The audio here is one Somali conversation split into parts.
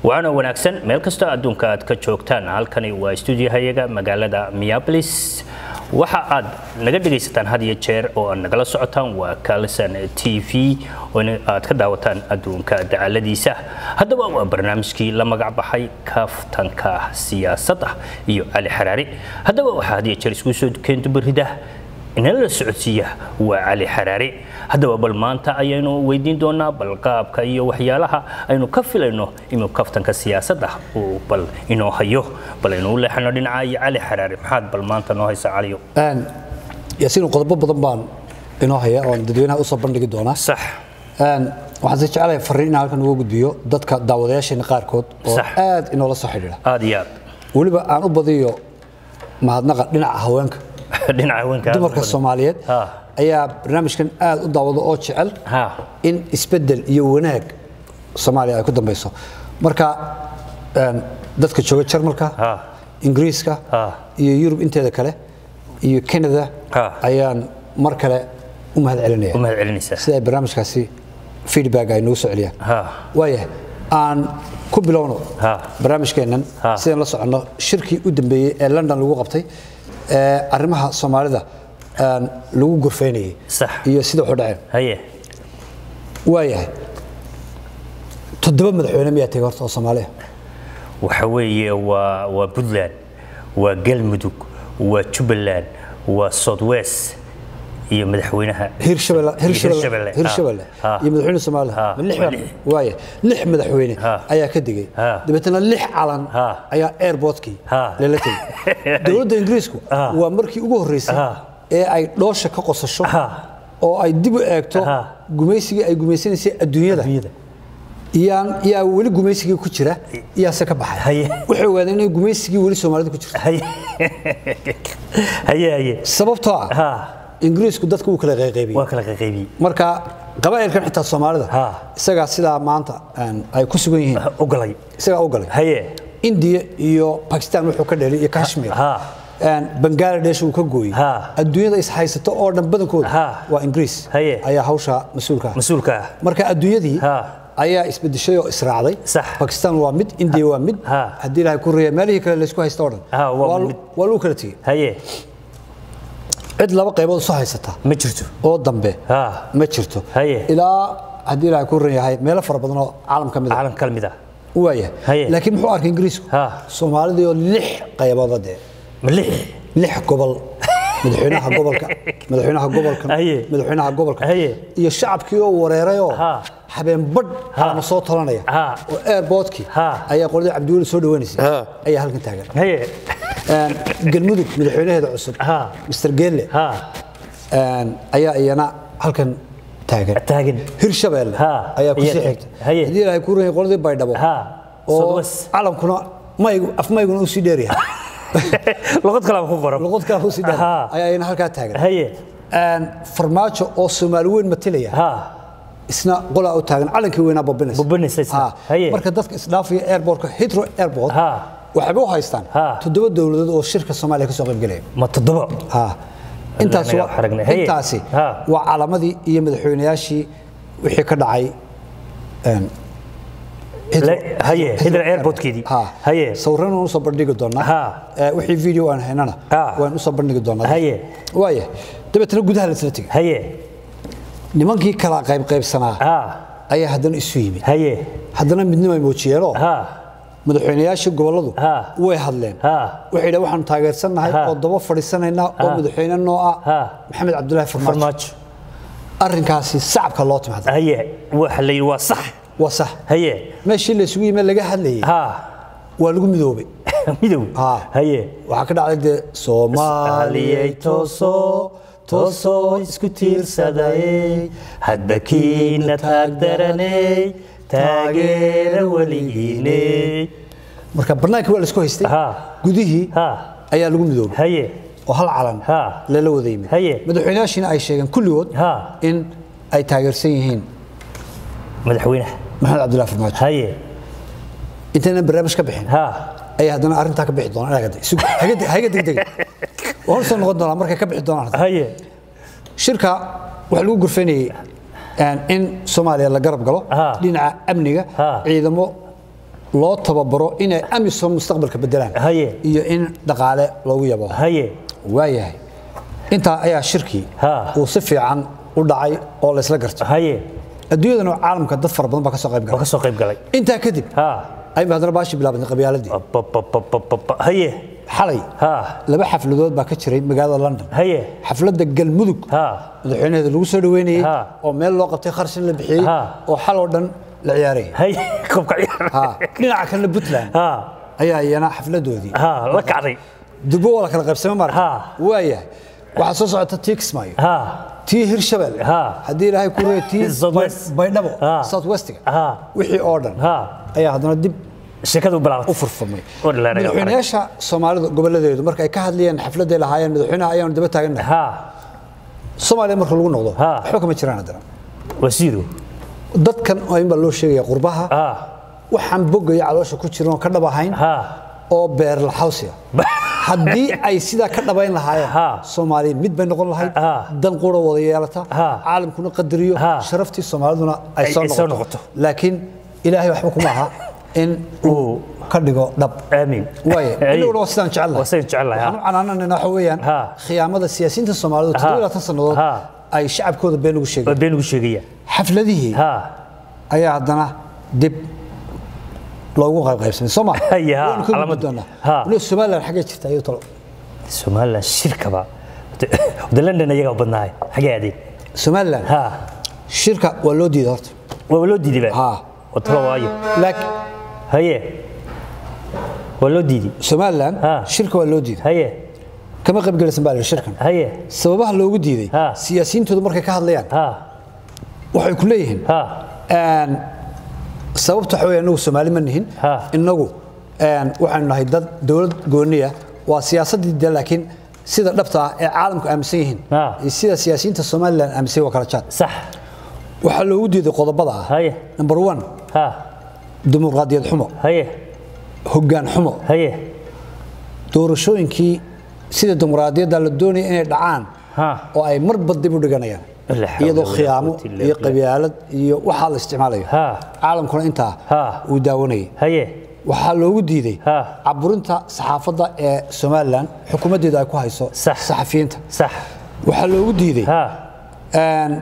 waana wanaagsan meel kastoo adduunka aad ka joogtaan halkani waa stuudiyahayaga magaalada minneapolis waxa aad naga dhegaysataan had iyo jeer oo aad nagala socotaan waa kalson t v oo aad ka daawataan adduunka dacaladiisa haddaba waa barnaamijkii la magac baxay kaftanka siyaasadda iyo cali xaraari haddaba waxaa had iyo jeer isku soo keento barida inala la socodsiiya waa cali xaraari haddaba bal maanta ayaynu weydiin doonaa bal qaabka iyo waxyaalaha aynu ka filayno inuu kaftanka siyaasadda uu bal inoo hayo bal aynu u leexano dhinaca iyo cali xaraari maxaad bal maanta noo haysa caliyo yaasiin qodobo badan baan inoo haya oon dadweynaha usoo bandhigi doonaa sax waxaan si jecelahay fariin inaan halkan uga gudbiyo dadka daawadayaasheena qaarkood oo Sax. aad inoola soo xidhiidha aad iyo weliba aan u badiyo mahadnaqa dhinaca haweenka aad dhinaca haweenka aad u dumarka badan. soomaaliyeed Ha. ayaa barnaamijkan aad u daawado oo jecel Ha. in isbedel iyo wanaag soomaaliya ay ku dambeyso marka een, dadka jooga jarmalka Ha. ingiriiska Ha. iyo yurub inteeda kale iyo canada Ha. ayaan mar kale u mahad celinaya u mahad celinaysaa sida ay barnaamijkaasi feedback ay noogu soo celiyaan Ha. waayahay aan ku bilowno Ha. barnaamijkeennan Ha. sidaan la soconno shirkii u dambeeyey ee london lagu qabtay ee arrimaha soomaalida aan lagu gorfaynayay Sax. iyo sida waxu dhaceen haye waayahay toddoba madaxweyne miyaa tegay horta oo soomaaliya waxa weeye waa waa puntland waa galmudug waa jubbaland waa southwest iyo madaxweynaha hirshabelle hirshabelle ha. hirshabelle Ha. iyo madaxweyne soomaaliya Ha. Ma lix Waa baa- lix. waaya lix madaxweyne Ha. ayaa ka degay Ha. dabeetana lix calan Ha. ayaa airportkii Ha. lala tegay dowladda ingiriisku Ha. waa markii ugu horreysay Ha. ee ay dhoosha ka qosasho Ha. oo ay dib u eegto Ha. gumaysigii ay gumaysanaysay adduunyada Adduunyada. iyaan yaa weli gumaysigii ku jira iyaase ka baxay Haye. waxay ogaadeen inay gumaysigii weli soomaalida ku jirto haye haye haye sababtoo ah ha ingiriisku dadka wuu kala qayqaybiyey waa kala qaybiyey marka qabaa'ilkan xitaa soomaalida Ha. isagaa sidaa maanta aan ay ku sugan yihiin ogolay isagaa u galay haye indiya iyo bakistan wuxuu ka dheelay iyo kashmir Ha. Een, bangladesh uu ka gooyey Ha. adduunyada is haysato oo dhan badankooda Ha. waa ingiriis Haye. ayaa hawsha mas-uulka ah mas-uulka ah marka adduunyadii Ha. ayaa isbedeshay oo israacday Sax. bakistan waa mid indiya waa mid Ha. haddii ilaahay ku reeya meelihii kale laysku haysta oo dhan Ha, waa waa mid. waa lagu kala tegey haye cid laba qaybood soo haysata ma jirto oo dambe Ha. ma jirto Haye. ilaa haddii ilaahay ku ran yahay meelo fara badan oo caalam ka mid ah caalam kala mid ah waaya Haye. laakiin muxuu arkay ingiriisku Ha. soomaalidii oo lix qaybood dee ma lix lix gobol madaxweynaha gobolka madaxweynaha gobolka Haye. madaxweynaha gobolka Haye. iyo shacabkii oo wareerayoo Ha. habeen badh ama soo talanaya Ha. oo airportkii Ha. ayaa qoladii cabdiweli soo dhaweynaysay Ha. ayaa halkan taagan haye Een, galmudug madaxweynaheeda cusub Ha. mr geelle ha een, ayaa iyana halkan taagan taagan hirshabelle Ha. ayaa ku sii Iya- xigta haye. haddii ilaahay ku ranyay qoladii baydhabo Ha. oo Southwest. calankuna maygu afmayguna uu sii dheeryahay luqad kale ku qoran luqad kale uu sii dheer Ha. ayaa iyana halkaa taagan haye Een, farmaajo oo soomaali weyn matalaya ha isna qolaa u taagan calankii weynaa bobinaysa Bobinaysa isna. Ha. Haye. marka dadka isdhaafaya airportka hitro airport Ha. waxayba u haystaan Ha. toddoba dowladood oo shirka soomaaliya ka soo qayb ma toddoba ha intaasi Anaga waa- xaragnay. Haye. intaasi Ha. waa calamadii iyo madaxweynayaashii wixii ka dhacay een, Heathrow- Le- haye, Heathrow airportkeedii. Ha. Haye. sawirana waan usoo bandhigi doonaa Ha. Ee, wixii video aan haynana Ha. waan usoo bandhigi doonaa Haye. waaya dabeetana gudaha la isla tegay haye nimankii kala qayb qaybsanaa ha ayaa haddana isu yimid haye haddana midnimo ay muujiyeenoo ha madaxweynayaashii gobolladu Ha. way hadleen Ha. waxay yidhahan waxaanu taageersannahay Ha. oo daba fadhiisanaynaa oo Ha. madaxweyne noo ah Ha. maxamed cabdulaahi farmaajo farmaajo arrinkaasi sacabka loo timaada haye waxa la yidhi waa sax waa sax haye meeshii la isugu yimid laga hadlayay ha waa lagu midoobay midow Ha. haye waxaa ka dhacday dee soomaaliyey tooso toosoo isku tiirsaday hadba kiina taagdaranay taageera weligiinay marka bannaankii waa la isku haystay Ha. gudihii ha ayaa lagu midoobay haye oo hal calan Ha. lala wada yimid Haye. madaxweynayaashiina ay sheegeen kulligood Ha. in ay taageersan yihiin madaxweynaha maxamed cabdulaahi farmaajo haye intaynan barnaamij ka bixin ha ayaa haddana arrintaa ka bixi doonaan inaga deg- sug- haga deg- haga degdega waan soo noqon doonaa markay ka bixi doonaan haye shirka waxaa lagu gurfanayay in soomaaliya la garab galo Ha. dhinaca amniga Ha. ciidamo loo tababaro inay amisom mustaqbalka bedelaan Haye. iyo in dhaqaale loogu yabo haye waayahay intaa ayaa shirkii Ha. uu si fiican u dhacay oo laysla garto haye adduunyadana caalamka dad fara badan baa ka soo qayb waa galay ka soo qayb galay intaa kadib ha ayba haddana baashi bilaabatay qabyaaladii Ababababababa. haye xalay ha laba xafladood baa ka jiray magaalada london haye xafladda galmudug ha madaxweynaheeda lagu soo dhaweynayey Ha. oo meel loo qabtay kharshin la bixiyey Ha. oo xal oo dhan la ciyaarayay haye koobka ciyaar Ha. dhinaca kalena puntland ha ayaa iyana xafladoodii ha la kacday durbo waa la kala qaybsamay marka Ha. waayahay waxaa soo socota tii kismaayo ha tii hirshabelle Ha. haddii ilaahay ku reey tii South Bay- West. baydhabo Ha. south westiga Ha. wixii oo dhan ha ayaa haddana dib sheekadu u bilaabatay furfurmay Oo dhalaanaya madaxweynayaasha soomaalida gobolladeedu marka ay ka hadlayeen xafladday lahaayeen madaxweynaha ayaanu daba taagannahay ha soomaaliya marka lagu noqdo Ha. waxba kama jiraan haddana wasiiru dadkan oo in baa loo sheegaya qurbaha ha waxaan bogaya caloosha ku jiran oo ka dhab ahayn ha oo beer laxawsiya haddii ay sidaa ka dhabayn lahaayeen Ha. soomaaliya mid bay noqon lahayd Ha. dan qura wada yeelata Ha. caalamkuna qadariyo Ha. sharaftii soomaaliduna ay Ay- soo ay soo noqoto noqoto. laakiin ilaahay waxba kuma aha in uu ka dhigo dhab aamin waaye inaguna waa sidaan jecel waa sidaan jecel lahaa. waxaan u canaananayna waxa weeyaan Ha. khiyaamada siyaasiyiinta soomaalidu toddoba iyo labaatan sannadood Ha. ay shacabkooda been ugu waa sheegeen been ugu sheegaya xafladihii ha ayaa haddana dib loogu qaybqaybsamay soo ma Haye, ha, Waynu ka gudbi calaamad. doonaa Ha. waliba somaliland xaggee jirta ayuu talo somaliland shirkaba wada london ayagaa u badnahay xagee aadeen somaliland ha shirka waa loo diiday horta waa loo diiday ba Ha. watalo waayo laakiin haye waa loo diiday somaliland Ha. shirka waa loo diiday haye kama qaybgelaysan baa la yidhi shirkan haye sababaha loogu diiday Ha. siyaasiyiintoodu markay ka hadlayaan ha waxay ku leeyihiin ha een, sababta waxa weeye inagu soomaali ma nihin Ha. inagu een, waxaynu nahay dad dowlad gooniya waa siyaasaddii de laakiin sida dhabta ah ee caalamku aaminsan yihiin Ha. iyo sida siyaasiyiinta somaliland aaminsan yihiin waa kala jaad sax waxaa loogu diiday qodobada ah haye number one ha dimuqraadiyad xumo haye hoggaan xumo haye doorashooyinkii sida dimuqraadiyadda la doonaya inay dhacaan ha oo ay marba dib u dhiganayaan La xawla iyadoo wala khiyaamo quwwata illa iyo billah. qabyaalad iyo waxaa la isticmaalayo Ha. caalamkuna intaa Ha. uu daawanayay haye waxaa loogu diiday Ha. caburinta saxaafadda ee somalilan xukuumaddeedu ay ku hayso Sax. saxafiyiinta sax waxaa loogu diiday ha een,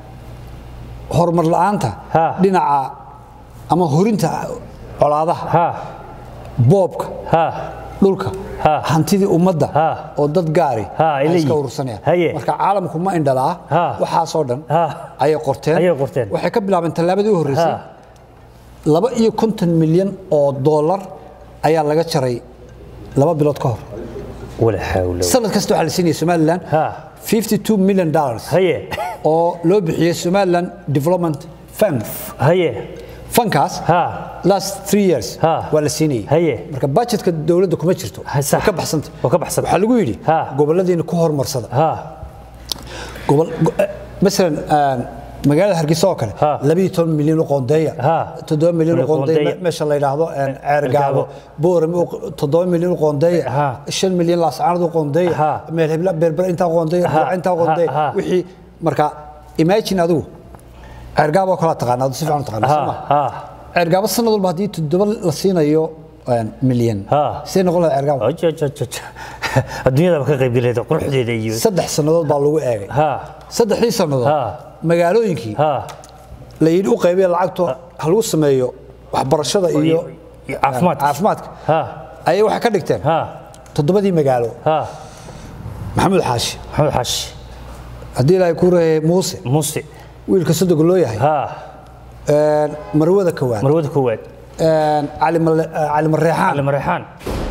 horumar la'aanta Ha. dhinaca ama horinta colaadaha ha boobka ha dhulka Ha. hantidii ummadda Ha. oo dad gaari Ha, ay ay iska leeyihiin. urursanayaan Haye. marka caalamku ma indhalaa Ha. waxaasoo dhan Ha. ayay qorteen Ayay qorteen. waxay ka bilaabeen tallaabadii u horreysay ha laba iyo konton milyan oo dollar ayaa laga jaray laba bilood ka hor wala xawla sanad kasta waxaa la siinaya somaliland Ha. 52 million dollars haye oo loo bixiyey somaliland development fund haye fankaas ha last three years Ha. waa la siinayay Haye. marka budgetka dowladda kuma jirto Ha, sax. waa ka baxsanta Waa ka baxsan. waxaa lagu yidhi Ha. goboladiina ku horumarsada ha gobol go- eh, masalan aan, magaalada hargeysa oo kale Ha. labiyo toban milyan u qoondeeya Ha. toddoba milyan u Milyan u qoondeeya qoondeeya. me- meesha la yidhaahdo een, ceergaabo Ceergaabo. boorame u- toddoba milyan u qoondeeya Ha. shan milyan laascaanad u qoondeeya Ha. meel hebla berber intaa qoondeeya Ha. Burca intaa Ha. qoondeeya Ha. wixii marka imagine adigu ceergaabo kala taqaana adu si fiican u taqaana ha soo ma ha ceergaabo sanad walba haddii toddoba la siinayo een, milyan Ha. sidee noqon lahaa ceergaabo Ojo, ojo, ojo, ojo. adduunyadaba ka qayb galeeda quruxdeeda iyo saddex sannadood baa lagu eegay ha saddexdii sannadood Ha. magaalooyinkii ha la yidhi u qaybiya lacagto ha lagu sameeyo waxbarashada iyo iyo caafimaadka. caafimaadka ha ayay waxay ka dhigteen ha toddobadii magaalo ha maxamuud xaashi maxamed xaashi haddii ilaahay ku reeyay muuse muuse wiilka sodoga loo yahay ha een, marwada kowaan marwada koowaad een, cali Male- eh, cali mareexaan cali mareexaan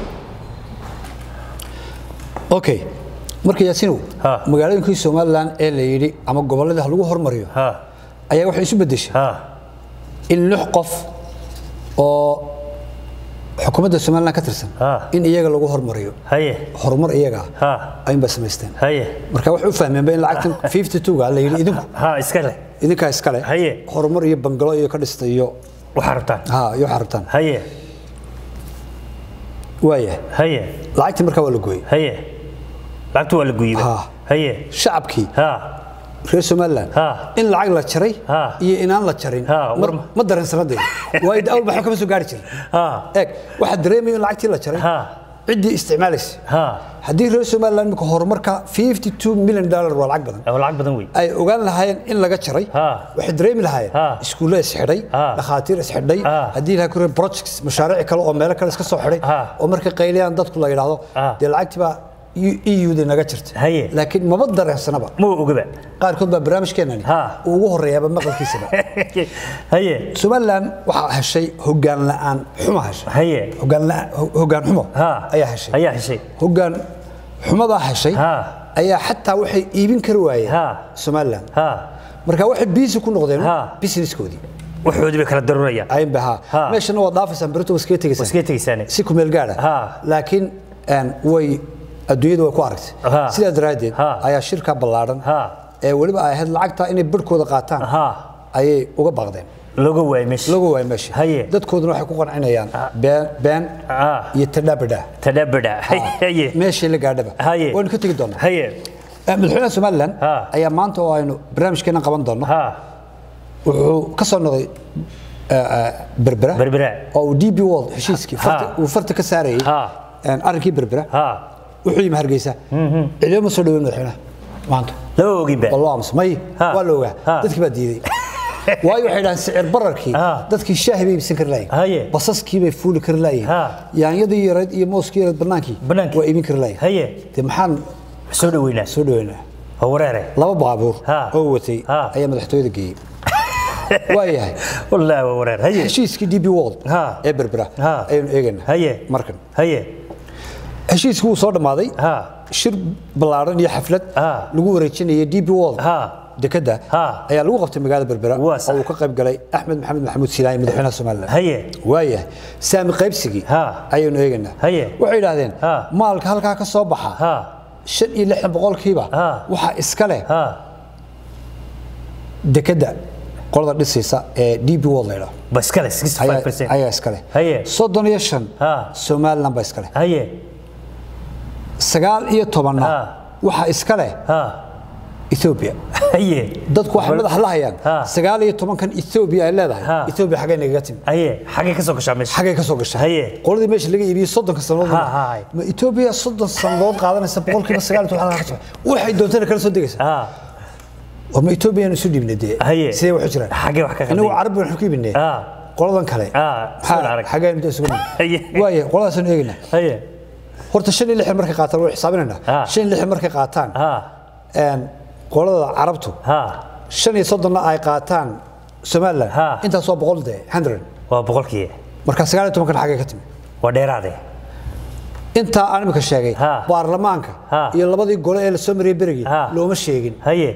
okay marka yaasinow Ha. magaalooyinkii somalilan ee la yidhi ama gobolladii ha lagu hormariyo ha ayaa waxay isu beddeshay ha in lix qof oo xukuumadda somalilan ka tirsan Ha. in iyaga lagu hormariyo haye horumar iyaga ha ayunbaa samaysteen haye marka waxay u fahmeenba in lacagtan 52ga la yidhi idinku ha iska leh idinkaa iskale Haye. horumar iyo bangalo iyo ka dhista iyo waxaa rabtaan ha iyo waxaa rabtaan haye waayahay haye lacagtii markaa waa la gooyey haye lacagtu waa la guyba Ha. haye shacabkii ha reer somaliland Ha. in lacag la jaray Ha. iyo inaan la jarin Ha, ma- war ma- ma dareensanadee waayo awal baxo kama soo gaari jirin ha eeg waxaa dareemaya in lacagtii la jaray Ha. ciddii isticmaalaysa ha haddii reer somaliland imika horumarka 52 milyan dollar waa lacag badan waa lacag badan wey ay ogaan lahaayeen in laga jaray Ha. waxay dareemi lahaayeen Ha. iskuulle isxidhay Ha. dhakhaatiir isxidhay Ha. haddii ilaha kure projects mashaariic kale oo meelo kale iska soo xidhay Ha. oo markay qayliyaan dadku la yidhaahdo Ha. dee lacagtii baa eu-da naga jirta Haye. laakiin maba dareensanaba ma ogaba qaarkood baa barnaamijkeenani Ha. uu ugu horeeyaaba maqalkiisaba haye somaliland waxaa heshay hogaan la'aan xuma heshay haye hogaan la'aan hogaan xumo ha ayaa heshay ayaa heshay hogaan xumadaa heshay Ha. ayaa xataa waxay iibin kari waayeen Ha. somaliland ha marka waxay biisi ku noqdeen Ha. businesskoodii waxoodii bay kala daruurayaan aynba ha Ha. meeshana waa dhaafaysaan berito waa iskaga tegaysaan iskaga tegaysaane si ku meel gaadha Ha. laakiin een, way adduunyadu way ku aragtay Ha. sidaa daraaddeed Ha. ayaa shirka ballaadhan Ha. ee weliba ay ahayd lacagta inay barhkooda qaataan ha ayay uga baaqdeen looga waayay meesha lagu waay meesha Haye. dadkooduna waxay ku qancinayaan been been Ha. iyo tadhabadha tadabada haye meeshii la gaadhaba Haye. waynu ka tegi doonaa haye Eh, madaxweynaha somaliland Ha. ayaa maanta oo aynu barnaamijkeena qaban doono ha wuxuu ka soo noqday eh, eh, berbera berbera oo uu db world heshiiskii farta- uu farta ka saarayay Ha. een, arrinkii berbera ha wuxuu yimi hargeysa ciidamo ma soo dhaweyn madaxweynaha maanta lama oginba waa loo aamusa may Ha. waa la ogaa Ha. dadkii baa diiday waayo waxay dhahaan sicir bararkii Ha. dadkii shaahi bay iibsan kari Haye. lahayen basaskii bay fuuli kari lahayen Ha. yaanyadii yareed iyo mooskii yareed bannaankii Bannaankii. waa iibin kari lahayen haye dee maxaan soo dhaweynaa soo dhaweynaa oo wareere laba baabuur Ha. oo watay Ha. ayaa madaxtooyada geeyey waa yahay wallaahi waa wareer haye heshiiskii db world Ha. ee berbera Ha. ayaynu eegaynaa haye markan haye heshiiskii wuu soo dhammaaday ha shir ballaaran iyo xaflad Ha. lagu wareejinayay db world ha dekada Ha. ayaa lagu qabtay magaalada berbera Waa sax. oo uu ka qayb galay axmed maxamed maxamuud silaay madaxweynaha somaliland haye waayahay saami qaybsigii Ha. ayaynu eegaynaa Haye. waxay yidhaahdeen Ha. maalka halkaa ka soo baxa ha shan iyo lixdan boqolkiiba Ha. waxaa iska leh ha dekada qolada dhisaysa ee db world la yidhaho ba iskale ayaa 65% ayaa iska leh Haye. soddon iyo shan Ha. somaliland baa iska leh haye sagaal iyo tobanna Ha. waxaa iska leh ha ethiopia haye dadku waxay madax la hayaan Ha. sagaal iyo tobankan ethiopia ay leedahay Ha. ethiopia xaggay nagaga timi haye xagee ka soo gashaa meesha xaggay ka soo gashaa Haye. qoladii meesha laga iibiyey soddonka sannadood Ha, ha, ha. ma ethiopia soddon sannadood qaadanaysa boqolkiiba sagaal iyo toban halkaa ka soo waxay doontana kala soo degaysaa ha oo ma ethiopia isu dhiibnay dee Haye. sidee waxu jiraan Xaggee wax ka inagu qaldeen? carab baynu ku iibinay Ha. qoladan kale Ha, maxaa soo arag. xaggeen inta isugu nimid Haye. waaye qoladaasanu eegaynaa haye horta shan iyo lixdan markay qaataan way xisaabinaynaa Ha. shan iyo lixdan markay qaataan ha een, qolada carabtu ha shan iyo soddonna ay qaataan somaliland Ha. intaas waa boqol dee hundred waa boqolkii marka sagaal iyo tobankan xaggay ka timi waa dheeraade intaa aan imika sheegay Ha. baarlamaanka Ha. iyo labadii gole ee la soo mariyay berigii Ha. looma sheegin haye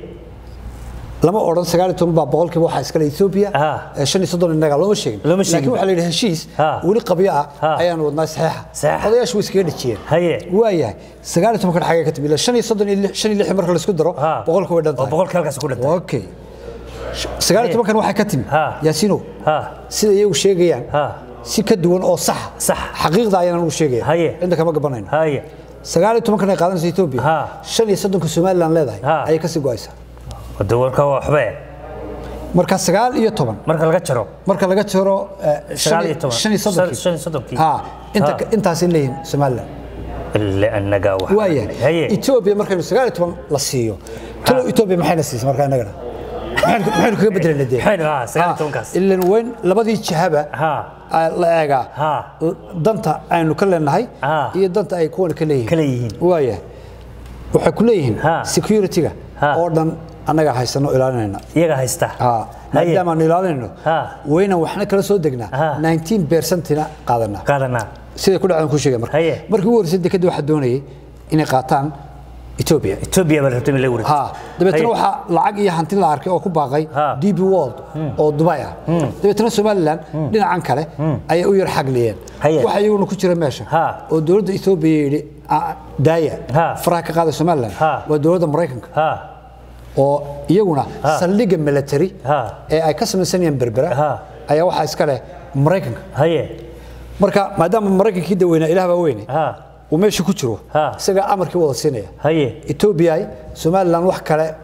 lama odhan sagaal iyo toban baa boqolkiiba waxaa iskale ethiopia Ha. ee shan iyo soddon innaga looma sheegin Looma sheegin. laakiin waxaa la yidhi heshiis Ha. weli qabyo ah Ha. ayaanu wadnaa saxiixa Saxiixa. odayaashu way iskaga dhejiyeen haye waayahay sagaal iyo tobankan xaggay ka timi ilaa shan iyo soddon iyo lix- shan iyo lixdan marka laisku daro ha boqolka way dhan waa tahay boqolkii halkaas ku dhintay okay sagaal iyo tobankan waxay ka timi Ha. yaasiino ha sida iyagu sheegayaan ha si ka duwan oo sax Sax. xaqiiqda ayaan ugu sheegaya Haye. inta kama gabanayno haye sagaal iyo tobankan ay qaadanaysa ethiopia Ha. shan iyo soddonka somaliland leedahay Ha. ayay kasii go'aysaa wada warka waa waxbe marka sagaal iyo toban marka laga jaro marka laga jaro eh, shan Sagaal iyo iyo- toban. shan iyo soddonkii Shan iyo soddonkii. ha inta Ha. intaasay leeyihiin somaliland ille annagaa wax waayahay haye ethiopia markaynu sagaal iyo toban la siiyo talo ethiopia maxayna siisay marka innagana maxaynu maxaynu kaga bedelayna dee Maxaynu, ha, sagaal iyo tobankaas. ilan weyn labadii jihaba ha aa la eegaa Ha. danta aynu ka leenahay Ha. iyo danta ay kuwan ka leeyihiin Ka leeyihiin. waayahay waxay ku leeyihiin Ha. security-ga Ha. oo dhan annaga haysano ilaalinayna iyaga haysta Ha. haye maadaama aanu ilaalinayno Ha. wayna waxna kala soo degnaa Ha. 19 percentina qaadanaa qaadanaa siday ku dhacdan ku sheegay marka Haye. markii ugu horreysay dekadda waxaa doonayay inay qaataan Ethiopia Ethiopia baa rabtay in la wareegto ha dabeetana Haye. waxaa lacag iyo hanti la arkay oo ku baaqay Ha. DB World oo Dubai ah dabeetana Somaliland dhinacan kale ayay u yar xagliyeen Haye. waxa iyaguna ku jira meesha Ha. oo dowladda Ethiopia yidhi "Ah, daaya Ha. faraha ka qaada Somaliland Ha. waa dowladda Mareykanka ha oo iyaguna Ha. saldhigga military Ha. ee ay ka samaysanayaan berbera Ha. ayaa waxaa iska leh Mareykanka haye marka maadaama Mareykankii daweynaa ilaah baa weyne ha uu meesha ku jiro Ha. isagaa amarkii wada siinaya haye Ethiopia Somaliland wax kale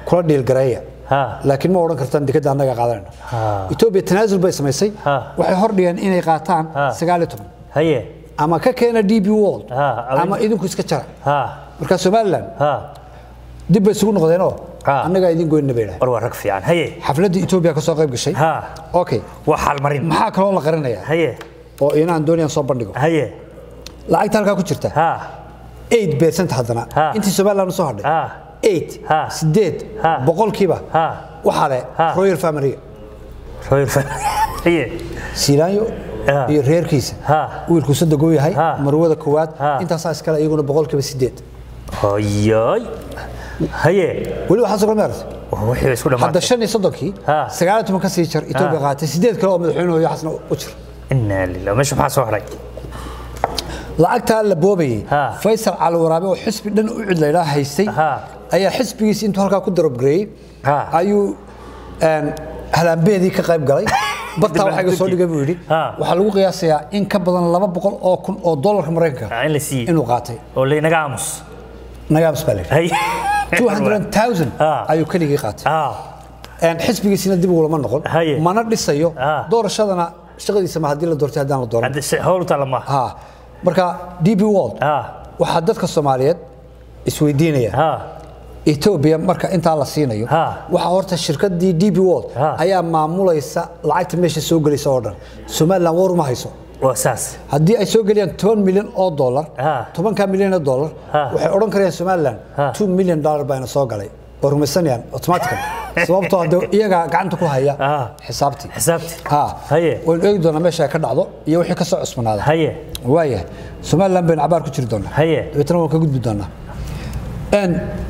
kula dhiilgareeya Ha. laakiin ma odhan kartaan dekadda annaga qaadanayna Ha. etoobiya tanaasul bay samaysay Ha. waxay hordhigeen inay qaataan Ha. sagaal iyo toban haye ama ka keena d b world Ha, ama- ama idinku iska jara ha marka somalilan ha dib bay isugu noqdeenoo Ha. annagaa idin goynina bay dhahay war waa rag fiican haye xafladda etoobiya ka soo qayb gashay ha okay waa xaalmarin maxaa kaloo la qarinayaa haye oo inaan doonayaan soo bandhigo haye lacagta halkaa ku jirta ha 8 percent haddana Ha. intii somaliland u soo hadhay ha 8 Ha. sideed Ha. boqolkiiba Ha. waxaa leh Ha. royal family royal fan haye siilaanyo Ha. iyo reerkiisa Ha. wiilku saddex uu yahay Ha. marwada koowaad Ha. intaasaa iskale iyaguna boqolkiiba sideed hoyoy haye weli waxaa soo maartay wixii isku hadda dhamaatay shan iyo soddonkii Ha. sagaal iyo toban ka sii jar etoobiya Ha. qaatay sideed kale oo madaxweynuhu iyo xasna u jir inaa lilah meesha maxaa soo hadhay lacagtaa la boobayay Ha. faysal cali waraabe oo xisbi dhan u cid laydhaa haystay Ha. ayaa xisbigiisi intuu halkaa ku darobgareeyey Ha. ayuu een, halaambeedii ka qayb galay bartaa waxaa iga soo dhigay buu yidhi Ha. waxaa lagu qiyaasayaa in ka badan laba boqol oo kun oo dollarka maraykanka Ah, in la siiyey inuu qaatay oo laynaga aamus nagaams baa layidhi haye 200,000 Ha. ayuu keligii qaatay ah Een, xisbigiisina dib ugulama noqon Haye. mana dhisayo Ha. doorashadana shaqadiisa ma haddii la doortay haddaan la dooran hadda si howl tala ma ha marka db world ha waxaa dadka soomaaliyeed isweydiinaya ha etoobiya marka intaa la siinayo Ha. waxaa horta shirkadii db world Ha. ayaa maamulaysa lacagta meesha soo gelaysa oo dhan somaliland war uma hayso waa saas haddii ay soo geliyaan toban milyan oo dollar Ha. tobankaa milyan oo dollar Ha. waxay odhan karayaan somaliland Ha. two million dollar baana soo galay oo rumaysanayaan automatican sababtoo hadde iyagaa gacanta ku haya Ha. xisaabtii xisaabti ha haye waynu eegi doonaa meesha ay ka dhacdo iyo wixii ka soo cusbanaada haye waayahay somaliland baynu cabaar ku jiri doonaa Haye. dabeetana waan ka gudbi doonaa n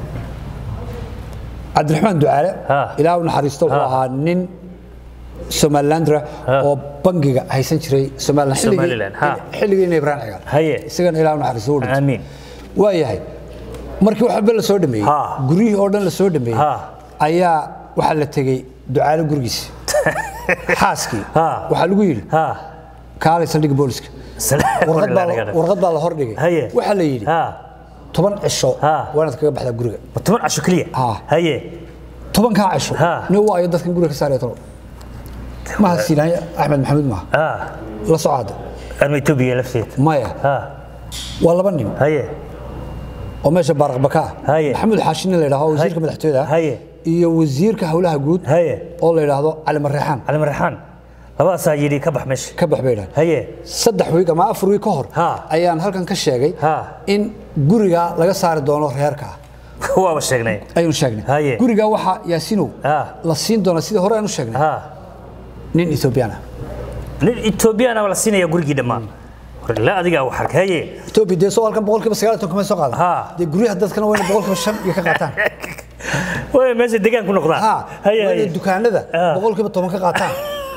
cabdiraxmaan ducaale Ha. ilaah u naxariisto wuxuu Ha. ahaa nin somalilandra Ha. oo bangiga haysan jiray somaliland xilligii- Somaliland, ha. xilligiina ibrahim cigaal Haye. isagana ilaah u naxariisto u dhintay amiin waayahay markii waxba la soo dhameeyey Ha. guryihii oo dhan la soo dhameeyey Ha. ayaa waxaa la tegey ducaale gurigiisa xaaskii Ha. waxaa lagu yidhi ha kaalay saldhigga booliska salaam warqad baa la- warqad baa la hordhigay haye waxaa la yidhi ha toban cisho Ha. waa inaad kaga baxdaa guriga ma toban casho keliya Ha. haye tobankaa cisho Ha. nin waa ayo dadkan guriga ka saaraya talo maha siilaanya axmed maxamuud maaha ha la socaada arma etoobiya lafteeda maya ha waa laba nin haye oo meesha baaraqbaka ah Haye. maxamuud xaashinin la yidhahdo wasiirka Haye. madaxtooyada ah Haye. iyo wasiirka howlaha guud haye oo la yidhaahdo cali mareexaan cali marraxaan labadaasaa yidhi ka bax meesha ka bax bay dhahan haye saddex wiig ama afar wiig ka hor Ha. ayaan halkan ka sheegay Ha. in guriga laga saari doono reerka waaba sheegnay aynu sheegnay Haye. guriga waxaa yaasinow Ha. la siin doona sidii hore aanu sheegnay ha nin ethoobiyan ah nin etoobiyana la siinaya gurigii dhammaan la adigaa wax arkay haye etoobiya dee soo halkan boqolkiiba sagaal iyo toban kamay soo qaadan Ha. dee guryaha dadkana wayna boqolkiiba shan iyo ka qaataan way meesha degaan ku noqdaan ha haye wayna haye dukaanada Ha. boqolkiiba toban ka qaataan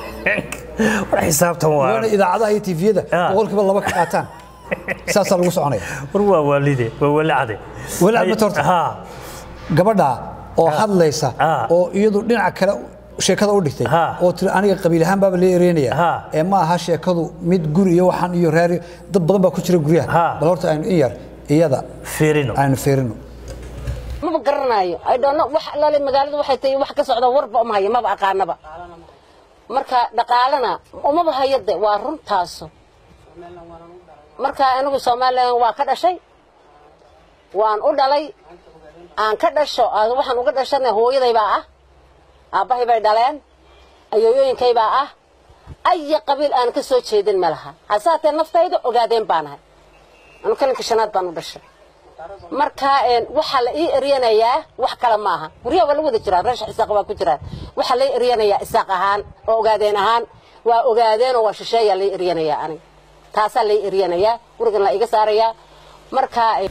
war xisaabtan waa wayna idaacadaha iyo tviyada Ha. boqolkiiba laba ka qaataan saasaa lagu soconaya war waa waalide waa wali cade Wali cad Haye, ma torta? ha gabadha oo hadlaysa Ha. oo iyadu dhinaca kale sheekada u dhigtay Ha. oo tiri aniga qabiil ahaan baaba lee ereynaya Ha. ee ma aha sheekadu mid guri iyo waxaan iyo reer iyo- dad badan baa ku jira guryaha Ha. bal horta aynu in yar iyada fiirino aynu fiirino maba garanayo i don't know wax alaale magaalada waxay tahay wax ka socda warba uma hayo maba aqaanaba marka dhaqaalana umaba hayo de waa runtaaso marka anigu somalilan waa ka dhashay waan u dhalay aan ka dhasho aan waxaan uga dhashana hooyaday baa ah aabbahay bay dhaleen ayooyooyinkay baa ah aya qabiil aan ka soo jeedin ma laha hasaatee naftayda ogaadeen baanahay anu kalinka shanaad baan u dhashay marka een waxa la ii eryanayaa wax kale maaha guryaha waa la wada jiraa reesha isaaq waa ku jiraan waxa la ii eryanayaa isaaq ahaan oo ogaadeen ahaan waa ogaadeen oo waa shisheeyaa la ii eryanayaa aniga taasaa la ii eryanayaa gurigan la iga saarayaa marka een,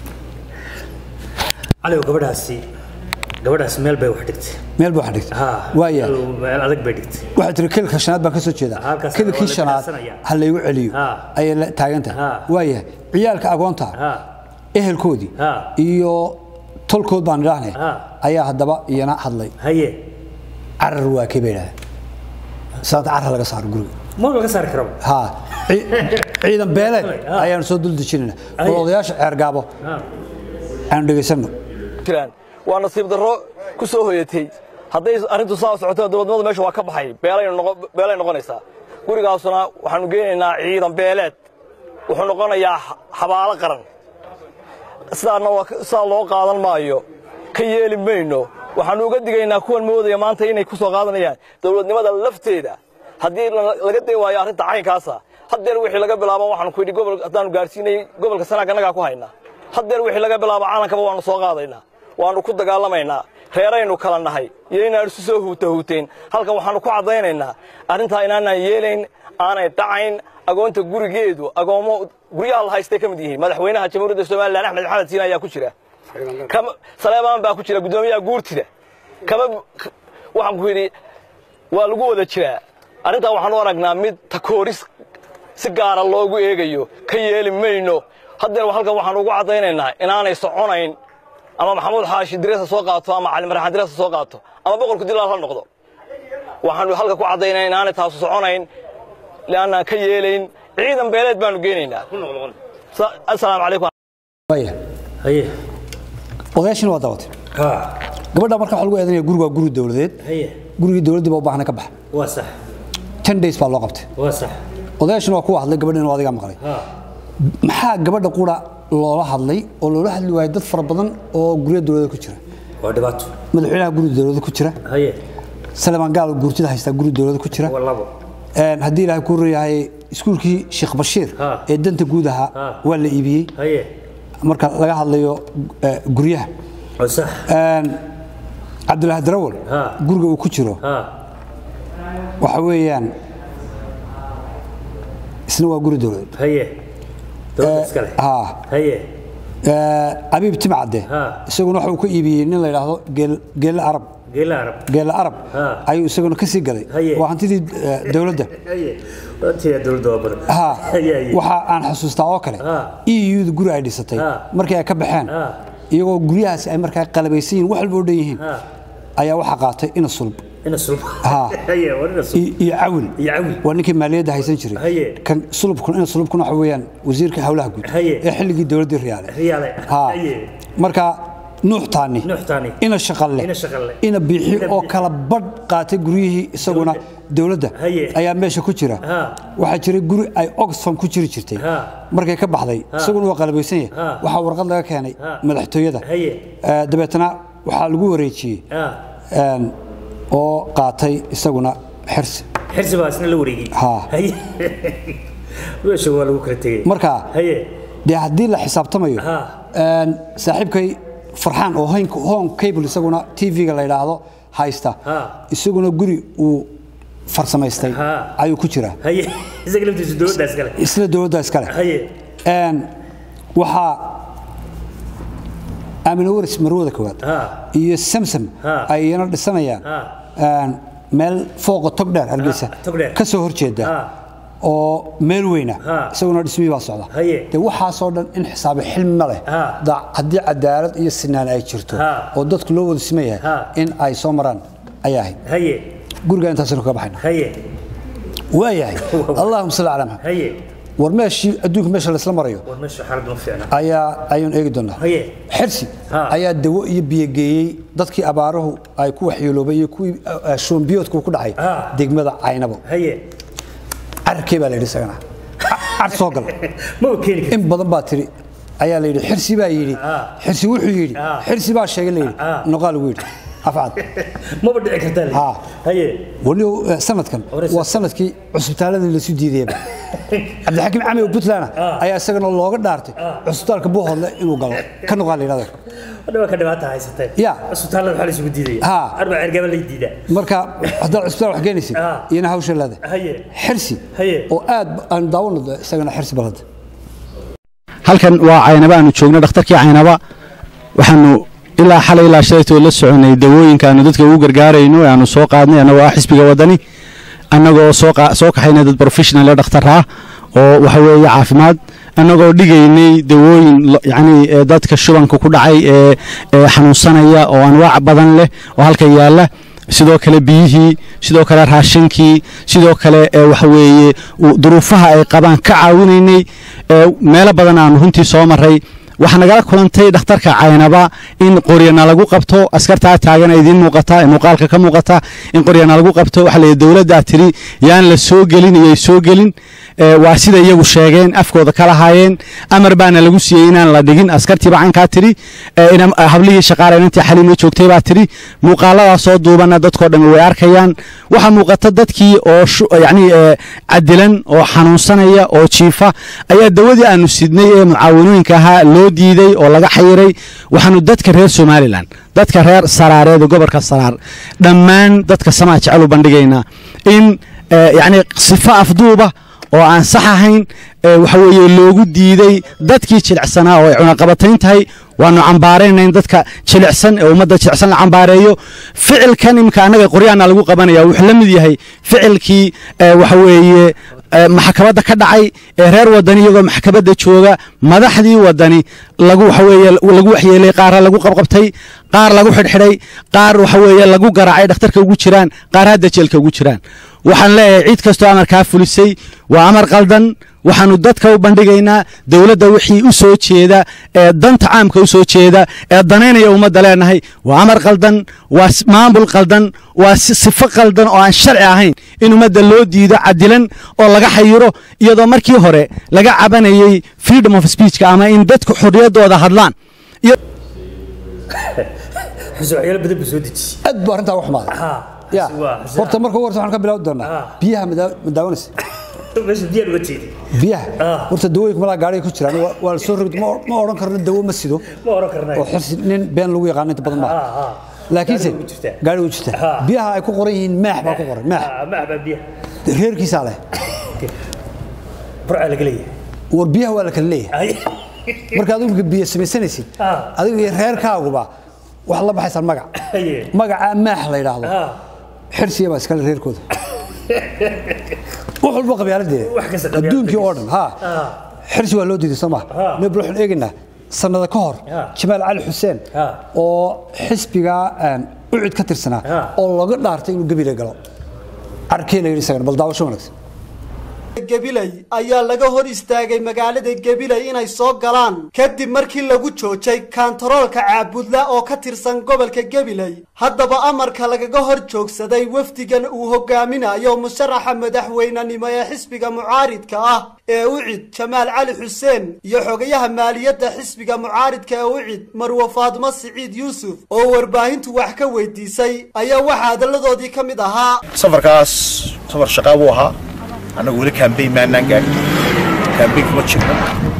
cali gabadhaasi gabadhaasi meel bay wax dhigtay meel buu wax dhigtay ha waaya meel adag bay dhigtay waxay tiri kilka shanaad baan ka soo jeedaa Halkaas kilkii waa la shanaad kirasanaya. ha laygu celiyo Ha. ayay la taagantahay Ha. waaya ciyaalka agoonta ha ehelkoodii Ha. iyo tolkood baan idhaahnay Ha. ayaa haddaba iyana hadlay haye carar waa kii bay idhahdeen saanta carar laga saaro guriga ma laga saari karaba ha ci- ciidan beeleed Ha. ayaanu soo dul dejinayna Aye. bal odayaasha ceergaabo ha aanu dhegaysanno jiraan waa nasiib darro ku soo hoyatay hadday arrintu saa socoto dowladnimadu meesha waa ka baxay beelay noqonaysaa gurigaasuna waxaannu geenaynaa ciidan beeleed wuxuu noqonayaa xabaalo qaran sidaa loo qaadan maayo ka yeeli mayno waxaannu uga digaynaa kuwan moodaya maanta inay ku soo qaadanayaan dowladnimada lafteeda haddii laga day waayo arrinta caynkaasa haddeer wixii laga bilaabo waxaanu ku yidhi gobol haddaannu gaarsiinay gobolka sanaag annagaa ku haynaa haddeer wixii laga bilaabo caalankaba waannu soo qaadaynaa waannu ku dagaalamaynaa reeraynu kala nahay iyo inaan isu soo huuta huuteen halkan waxaannu ku caddaynaynaa arrintaa inaanaan yeelayn aanay dhacayn agoonta gurigeedu agoommo guryaha la haystay ka mid yihiin madaxweynaha jamhuuriyadda somalilan axmed maxamed siin ayaa ku jira saleebaan baa ku jira guddoomiyaha guurtida kama waxaan ku yidhi waa lagu wada jiraa arrintaa waxaan u aragnaa mid takooris si gaara loogu eegayo ka yeeli mayno haddeer halkan waxaan ugu caddaynaynaa inaanay soconayn ama maxamuud xaashi diresa soo qaato ama cali maraxaan diresa soo qaato ama boqorku dilaal ha noqdo waxaanu halka ku caddaynaa inaanay taasu soconayn leannaan ka yeelayn ciidan beeleed baanu geenaynaa asalaamu calaykum odayaashina waa daawatay gabadha marka waxa lagu eedanaya gurigu waa guri dowladeed gurigii dowladdii baa u baahna ka baxa waa sax ten days baa loo qabtay waa sax odayaashina waa kuwa hadlay gabadhina waa adigaa maqlay maxaa gabadha qura loola hadlay oo loola hadli waayay dad fara badan oo guryo dowladda ku jira waa dhibaato madaxweynaha guri dowladda ku jira haye salemaan gaal guurtida haystaa guri dowladda ku jira waa labo haddii ilaahay kuu reeyahay iskuulkii sheekh bashiir Ha. ee danta guud ahaa Ha. waa la iibiyey haye marka laga hadlayo eh, guryaha waa sax cabdulaahi darawal Ha. guriga uu ku jiro ha waxa weeyaan isna waa guri dowladeed haye dowladda iskale ha haye abiib timcadde Ha. isaguna waxa uu ka iibiyey nin la yidhaahdo geel- geelle arab geela arab geelle arab Ha. ayuu isaguna ka sii gaday Haye. waa hantidii eh, dowladda haye waatiya dowladda waa badan ha haye haye waxa aan xusuustaa oo kale Ha. eu-da guri ay dhisatay Ha. markii ay ka baxeen Ha. iyagoo guryahaasi ay markaa qalabaysan yihiin wax walba oo dhan yihiin Ha. ayaa waxaa qaatay ina sulb ina sulb Ha. haye waa ina sulb iyo iyo cawil iyo cawil waa ninkii maaliyadda haysan jiray Haye. kan sulubkuna ina sulubkuna waxa weeyaan wasiirka howlaha guud Haye. ee xilligii dowladdii riyaale riyaale ha haye marka nuux taani Nuux Taani. ina shaqalle Ina Shaqalle. ina biixi Ina oo Biixi. kala badh qaatay guryihii isaguna dowladda Haye. ayaa meesha ku jira Ha. waxaa jiray guri ay oxfam ku jiri jirtay Ha. markay ka baxday isaguna waa qalabaysan yahay Ha. waxaa warqad laga keenay Ha. madaxtooyada Haye. Eh, dabeetana waxaa lagu wareejiyey ha een, oo qaatay isaguna xirsi xirsi baa isna la wareegay Ha. haye meesha waa lagu kala tegey marka haye dee haddii la xisaabtamayo Ha. een, saaxiibkay farxaan oo hoyn- home cable isaguna tv-ga la yidhaahdo haysta Ha. isaguna guri uu farsamaystay Ha. ayuu ku jiraa haye isaga laftiisu dowladda iskale isla dowladda iskale haye Een, waxaa aamina waris marwada koowaad Ha. iyo samsam Ha. ay iyana dhisanayaan Ha. een, meel fooqa togdheer hargeysa Ha, Togdheer. ka soo horjeeda Ha. oo meel weyna Ha. isaguna dhismihii baa socda Haye. dee waxaasoo dhan in xisaabe xilmi ma leh Ha. Da- haddii cadaalad iyo sinaan ay jirto Ha. oo dadku loo wada siman yahay Ha. in ay soo maraan ayaa ahayd haye guriga intaasaynu kaga baxayna haye waayahay allahuma salli calaa maxamed haye war meeshii adduunka meesha laysla marayo war meesha xaalad ma fiicna ayaa ayuun eegi doonaa haye xirsi Ha. ayaa dawo iyo biyo geeyey dadkii abaaruhu ay ku waxyeeloobay iyo kuwii eh, shoombiyoodku ku dhacay Ha. degmada caynabo haye carkee baa la yidhi isagana Ca- car soo gal ma u keeni karti in badan baa tiri ayaa la yidhi xirsi baa yidhi Ha. xirsi wuxuu yidhi Ha. xirsi baa sheegay la yidhi Ha. noqaa lagu yidhi afcad maba dhici kartaa Ha. haye wani sanadkan Hore waa sanadkii cusbitaaladii lasu diidayba cabdixakiim cami oo puntland ayaa isagana looga dhaartay cusbitaalka buuhoodle inuu galo ka noqaa la yidhahda wadhawa ka dhibaata haysatee Ya. cusbitaallada waxaa la isugu diidaya Ha. arba cergaba lay diidaa marka haddaad cusbitaal wax geenaysid Ha. iyana hawsha leeda haye xirsi Haye. oo aad aan daawano isagana xirsi balada halkan waa caynaba aanu joogno dhakhtarkii caynaba waxaanu ilaa xalay ilaa shalaytoo la soconay dawooyinka aanu dadka ugu gargaarayno ee aanu soo qaadnay annagoo ah xisbiga wadani annagoo soo qa- soo kaxaynay dad professional ee dhakhtar ah oo waxa weeye caafimaad annagoo dhigaynay dawooyin lo- yacni ee dadka shubanka ku dhacay ee ee xanuunsanaya oo anwaac badan leh oo halka yaalla sidoo kale biyihii sidoo kale raashinkii sidoo kale ee waxa weeye u- duruufaha ay qabaan ka caawinaynay ee meelo badan aanu runtii soo maray waxaa nagala kulantay dhakhtarka caynaba in qoryana lagu qabto askartaa taagana idiin muuqata ee muuqaalka ka muuqata in qoryana lagu qabto waxaa la yidhi dowladdaa tiri yaan la soo gelin iyo ay soo gelin ee, waa sida iyagu sheegeen afkooda ka lahaayeen amar baana lagu siiyey inaan la dhigin askartiiba cankaa tiri ee, ina- hablihii shaqaaleynantii xaliimo joogtay baa tiri muuqaaladaa soo duubana dadkoo dhammi way arkayaan waxaa muuqata dadkii oo shu- yacni ee, cadilan oo xanuunsanaya oo jiifa ayaa dawadii aanu sidnay ee mucaawanooyinka ahaa loo diiday oo laga xayiray waxaanu dadka reer somalilan dadka reer saraareed ee gobolka saraar dhammaan dadka samaa jecel u bandhigaynaa in ee, yacni sifo afduuba oo aan sax ahayn ee, waxa weeye loogu diiday dadkii jilicsanaa oo ay cunaqabatayn tahay waanu cambaarayna in dadka jilicsan ee ummadda jilicsan la cambaareeyo ficilkan imika annaga qoryaana lagu qabanaya wuxuu la mid yahay ficilkii ee, waxa weeye ee, maxkamadda ka dhacay ee reer wadani iyagoo maxkamadda jooga madaxdii wadani lagu waxa weeye lagu waxyeelay qaara lagu qabqabtay qaar lagu xidhxidhay qaar waxa weeye lagu garaacay dhakhtarka ugu jiraan qaar hadda jeelka ugu jiraan waxaan leeyahay cid kastoo amarkaa fulisay waa amar qaldan waxaanu dadka u bandhigaynaa dowladda wixii u soo jeeda ee danta caamka u soo jeeda ee danaynaya ummadda leenahay waa amar qaldan waa s- maamul qaldan waa si- sifo qaldan oo aan sharci ahayn in ummadda loo diido cadilan oo laga xayiro iyadoo markii hore laga cabanayay freedom of speechka ama in dadku xorriyaddooda hadlaan iyo waxyaalo badan buu soo dejiyey aad buu arrintaa u xumaaday ya waa- horta marka ugu horta waxaan ka bilaabi doonaa Ah. biyaha ma daa- ma daawanaysa meesha diyaar uga jeedi biyaha Ah. horta dawooyinka malaa gaariga ku jiraan waa- waa la soo rogd ma ma odhan karno dawo ma sido ma oran karnaa oo xirsi nin been lagu yaqaano inta badan maaha Ah, ah. laakiinse Gaariga ugu jirtaa. gaari u jirta Ah. biyaha ay ku qoran yihiin maax baa ku qoran maax Ah, ma ahbaa biyaha reerkiisaa leh burca laga leeyahay war biyaha waa la kala leeyahay Ay. marka adigu marka biyo samaysanaysid Ah. adigu iyo reerkaaguba waxaad la baxaysaan magac Haye. magacaa maax la yidhaahdo Ah, xirsiya baa iskale reerkooda wax walba qabyaaladeeda Wax kasta qabyaalad adduunkii oo dhan ha ah, xirsi waa loo diiday soo ma Ah. nabl waxaan eegaynaa sanada ka hor Ah. jamaal cali xuseen Ah. oo xisbiga een, ucid ka tirsanaa Ah. oo looga dhaartay inuu gabile galo arkee la yidhi isagana bal daawasho wanaagsan gabiley ayaa laga hor istaagay magaalada gabiley inay soo galaan kadib markii lagu joojay kaantaroolka caabudla oo ka tirsan gobolka gabiley haddaba amarka lagaga hor joogsaday wafdigan uu hogaaminayo musharaxa madaxweynenimo ee xisbiga mucaaridka ah ee ucid jamaal cali xuseen iyo xogayaha maaliyadda xisbiga mucaaridka ee ucid marwe faadmo siciid yuusuf oo warbaahintu wax ka weydiisay ayaa waxaa hadalladoodii ka mid ahaa safarkaas safar shaqaa buu ahaa annagu weli kambayn maanaan gaarin kambayn kuma jirno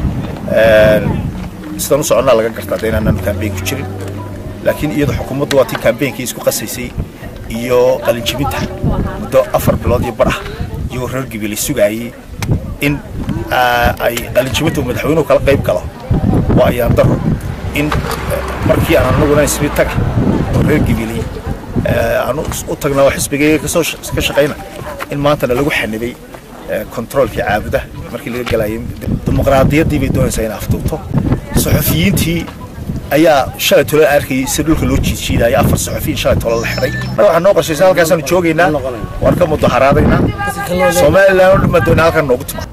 sidaan u soconnaa laga gartaa de inaanaan kambayn ku jirin laakiin iyadu xukuumaddu waa tii kambeynkii isku qasaysay iyo qalinjibinta muddo afar bilood iyo bar ah iyagoo reer gibili sugaayey in ah, ay qalinjibinta uu madaxweynuhu kala qayb galo waa ayaan daro in eh, markii aan anaguna ismi taga oo reer gibili aanu u tagnaa oo xisbigayga kasoo sh- ka shaqayna in maantana lagu xanibay eh, kontroolkii caabuda markii laga galayay dimuqraadiyaddii bay doonaysaa inay afduubto saxufiyiintii ayaa shalay tolo arkayay si dhulka loo jiidjiidaya afar saxufiyin shalay tolo la xidhay marka waxaa noo qorshaysan halkaasaanu joogaynaa waan ka mudaharaadaynaa somalilan oo dhan baan doonaa halkan noogu timaado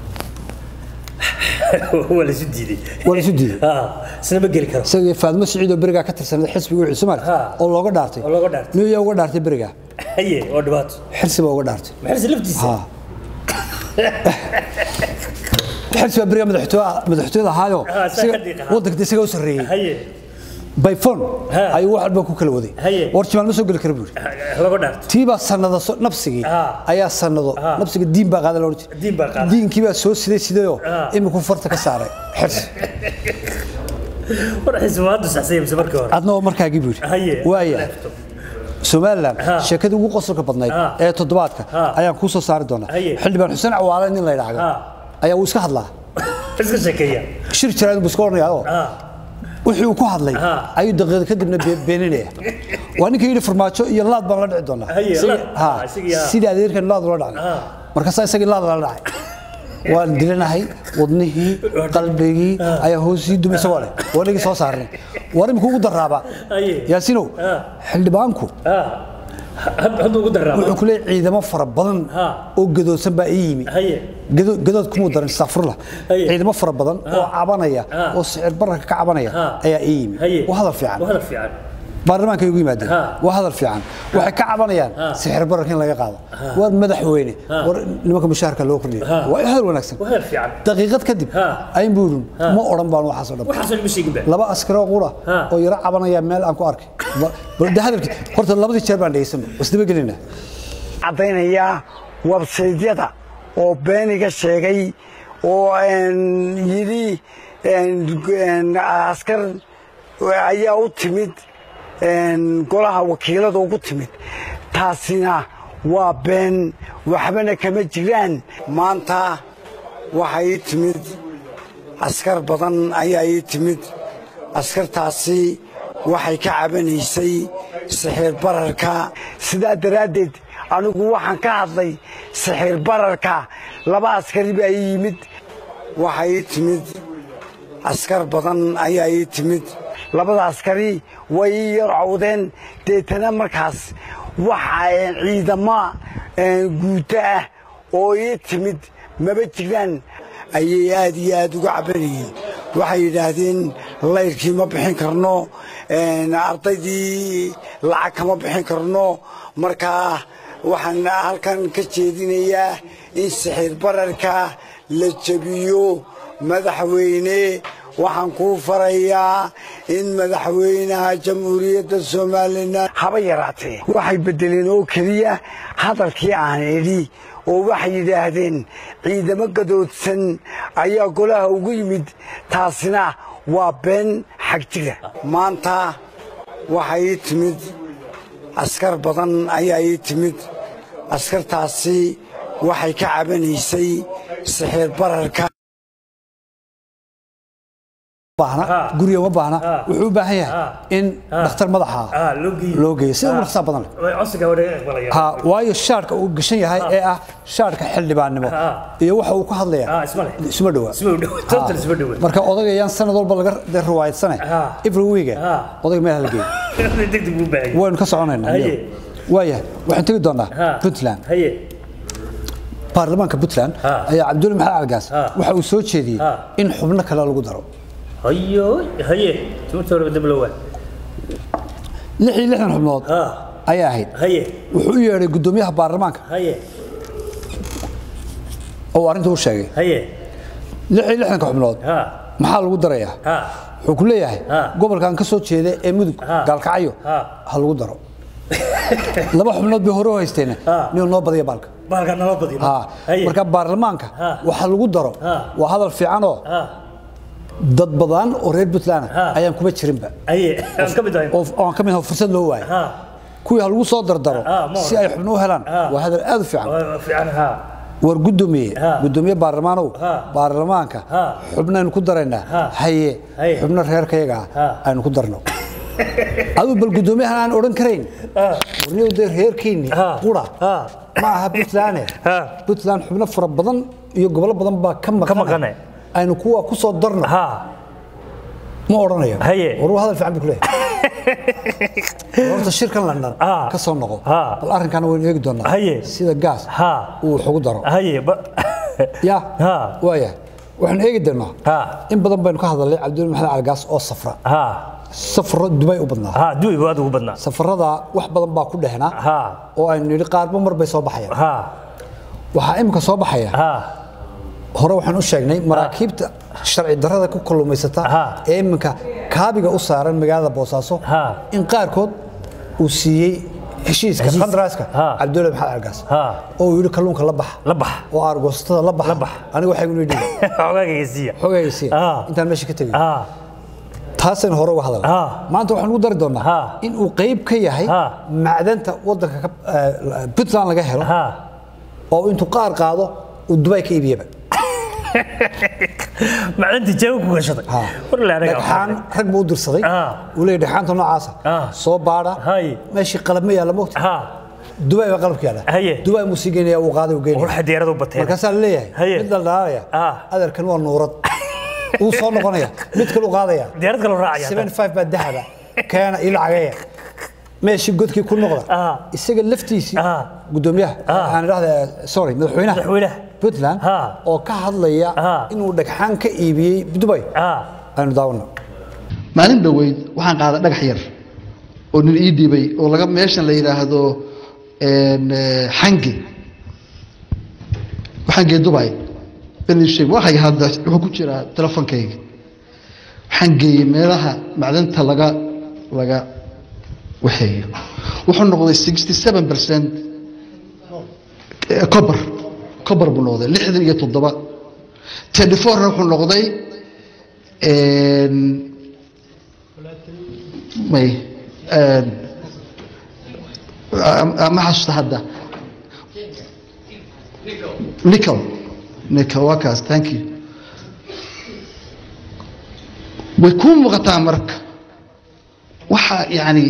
waa la isu diiday waa la isu diiday Ah, isna ma geli karo isagii faadmo siciid oo berigaa ka tirsanada xisbiga wixii Soomaali Ah. oo looga dhaartay Oo looga dhaartay. niyo uga dhaartay berigaa haye waa dhibaato xirsi baa uga dhaartay maxirsi laftiisa ha xirsi baa berigaa madaxtooyada madaxtooyada ahaayo Ah, saa isaga- ka diiqa. waddanka isaga u sarreeyey haye bayfon Ha. ayuu wax walba ku kala waday Haye. war jimaal ma soo geli kara buuri laga dhaarto tiibaa sanado so- nabsigii Ah. ayaa sanado Ah. nabsiga diin baa qaada loodhan jiray Diin baa qaada. diinkii baa soo siday sidayoo Ah. iminku farta ka saaray xirsi war xisbi waa dusaxsay mise markii hore adna oo markaagii buu haye yidhi waaya leefto. somalilan Ha. sheekadii ugu qosolka badnayd Ha. ee toddobaadka Ha. ayaan kuu soo saari doonaa Haye. xildhibaan xuseen cawaale nin la yidhaahdo Ha. ayaa uu iska hadlaa iska sheekeeya shir jiraad buu iska odhanayaa oo Ah, wixii uu ku hadlay Ha. ayuu daqiiqad kadibna be- beeninaya waa ninka yidhi farmaajo iyo laad baan la dhici doonaa Haye, Isagii- laad. ha, Ah, isagii, ha. sidii adeerkan laad ula dhacay Ha. markaasaa isagii laad lala dhacay waan dilanahay wadnihii qalbigii ayaa hoosii dumay isagoo leh waa nigii soo saarnay war imika ugu daraaba Haye. yaasinow Ha. xildhibaanku ah, hadda ugu daraa wuxuu ku leeyahay ciidamo fara badan Ha. oo gadoodsan baa ii yimi haye Gado- gadood kumuu darin safurla Haye. ciidamo fara badan oo cabanaya Ha. oo sicir bararka ka cabanaya Ha. ayaa ii yimi haye waa hadal fiican waa hadal fiican baarlamaanka ay ugu yimaadeen Ha. waa hadal fiican waxay ka cabanayaan Ha. sixir bararka in laga qaado war madaxweyne war nimanka mushaharka loo kordhiyo Ha. waa hadal wanaagsan waa hadal fiican daqiiqad kadib Ha. ayn buurin ma odhan baan waxaas oo dhan waxaasoo lama sheegin ba laba askaroo qura Ha. oo yaro cabanaya meel aan ku arkay Ba- bal de hadalkii horta labadii jeer baan dhegeysano isdaba gelinaa caddaynayaa websaydyada oo beeniga sheegay oo een, yidhi een, een, askar ayaa u timid een, golaha wakiilada ugu timid taasina waa been waxbana kama jiraan maanta waxaa ii timid askar badan ayaa ii timid askartaasi waxay ka cabanaysay sixir bararka sidaa daraaddeed anigu waxaan ka hadlay sixir bararka laba askari baa ii yimid waxaa ii timid askar badan ayaa ii timid labada askari way ii yar cawdeen deetana markaas waxa een, ciidamo een, guuto ah oo ii timid maba jiraan ayay aad iyo aad uga cabanayeen waxay yidhaahdeen layrkii ma bixin karno een, ardaydii lacag kama bixin karno markaa waxaan halkan ka jeedinayaa in sixir bararka la jebiyo madaxweyne waxaan kuu farayaa in madaxweynaha jamhuuriyadda somalilan haba yaraatee waxay beddeleen oo keliya hadalkii aan idhi oo waxay yidhaahdeen ciidamo gadoodsan ayaa golaha ugu yimid taasina waa been xag jira maanta waxaa ii timid askar badan ayaa ii timid askartaasi waxay ka cabanaysay sixir bararka baahna guriga uma baahna wuxuu u baahan yahay in dhakhtar madaxa ah loo geeyo loo geeyo sida ugu dhaqsaha badan leh way codsiga waa laga aqbalaya ha waayo shaarka uu gashan yahay ee ah shaarka xildhibaannimo Ha. iyo waxa uu ku hadlaya Ah, isma leh. isma dhawa Isma dhowa. Total isma dhowa. marka odagayaan sanad walba laga de- riwaayadsane Ha. every week Ha. odayga meel hala geeyo degdeg buu baahay waynu ka soconaynaa Haye. waaya waxaan tegi doonaa Ha. puntland haye baarlamaanka puntland Ha. ayaa cabdulle maxamed algaas Ha. waxa uu soo jeediyey Ha. in xubno kale lagu daro hayo haye timirta hore dib loo waa lix iyo lixdan xubnood ha ayaa ahayd haye wuxuu u yeedhay guddoomiyaha baarlamaanka haye oo arrinta u sheegay haye lix iyo lixdanka xubnood ha maxaa lagu darayaa ha wuxuu ku leeyahay Ha. gobolkan ka soo jeeda ee mudug Ha. gaalkacyo Ha. ha lagu daro laba xubnood bay hore u haysteen Ha. nin noo badiya baalka baalka nala badiyo Ha. haye marka baarlamaanka Ha. waxa lagu daro Ha. waa hadal fiicanoo ha dad badan oo reer puntland Ha. ah ayaan kuma jirinba haye aan ka mid ahay oo oo aan ka mid ahay fursad loo waayo ha kuwii ha lagu soo dardaro Ha, ma si ay xubno u helaan Ha. waa hadal aad u fiican waa fiican ha war guddoomiye Ha. guddoomiye baarlamaanow Ha. baarlamaanka Ha. xubnaynu ku daraynaa Ha. haye Haye. xubno reerkayaga ah Ha. aynu ku darno aduu bal guddoomiyahan aan odhan karayn warniyow dee reerkeenni Ha. qura Ha. ma aha puntland Ha. puntland xubno fara badan iyo gobolo badan baa ka Ka maqane. maqane aynu kuwa ku soo darno ha ma odhanayo Haye. war waa hadal fiican buu ku leeyahay horta shirkan london Ha. ka soo noqo Ha. bal arrinkaana waynu eegi doonaa Haye. sida gaas Ha. uu wax ugu daro haye ba ya Ha. waaya waxaan eegi doonaa Ha. in badan baynu ka hadalnay cabdul maxamed calgaas oo safra ha safro dubay u badnaa ha duwi waa ugu badnaa safarada wax badan baa ku dhehnaa ha oo aynu nidhi qaarba mar bay soo baxayaan ha waxaa imika soo baxaya ha hore waxaan u sheegnay maraakiibta sharci darrada ku kalluumaysata Ha. ee iminka kaabiga u saaran magaalada boosaaso Ha. in qaarkood uu siiyey heshiiska Heshiis. qandaraaska Ha. cabdulle maxamed calgaas Ha. oo uu yidhi kalluunka la bax la bax oo aargoosatada la bax La bax. aniga waxay gu yidhi xogaagayga siiya xogaysiya Ha. intaan meesha ka tegay ha taasaynu hore uga hadalnay Ha. maanta waxaan ugu dari doonaa Ha. in uu qayb ka yahay Ha. macdanta wadanka ka- eh, puntland laga helo ha oo intuu qaar qaado uu dubay ka iibiyaba macdantii jeega ku gashaday Ha. war la anaga dhagxaan rag buu u dirsaday Ha. uu leeyahay dhagxaanta noocaasa Ha. soo baadha Hay. meeshii qalab ma yaalla mogta ha dubay baa qalabka yaalla Haye. dubay muu sii geynaya uu qaaday uu geynaya war xadeeradu bateen markaasaa la leeyahay Haye. mid dhaldhalaalaya Ha. adeerkan waa nuurad uu soo noqonaya mid kale u qaadaya diyaarad kale raacaya 75 baa dahaba keena ii lacageeya meeshii godkii ku noqda Ah. isaga laftiisii Ah. gudoomiyaha Ah. aan idhahda sorry madaxweynaha Madaxweynaha. puntland Ah. oo ka hadlaya Ah. inuu dhagxaan ka iibiyey dubay ah aynu daawano maalin dhoweyd waxaan qaaday dhagax yar oo nin ii dhiibay oo laga meeshan la yidhaahdo een, eh, xange xange dubai benisheeg waxay hadda wuxuu ku jiraa telefonkayga waxaan geeyey meelaha macdanta laga laga waxeeyo wuxuu noqday sixty seven percent cobar cobar buu noqday lixdan iyo toddoba twenty fourna wuxuu noqday een, may een, ah, ma xasuusta hadda nickel nickel waa kaas thank you way kuu muuqataa marka waxa yani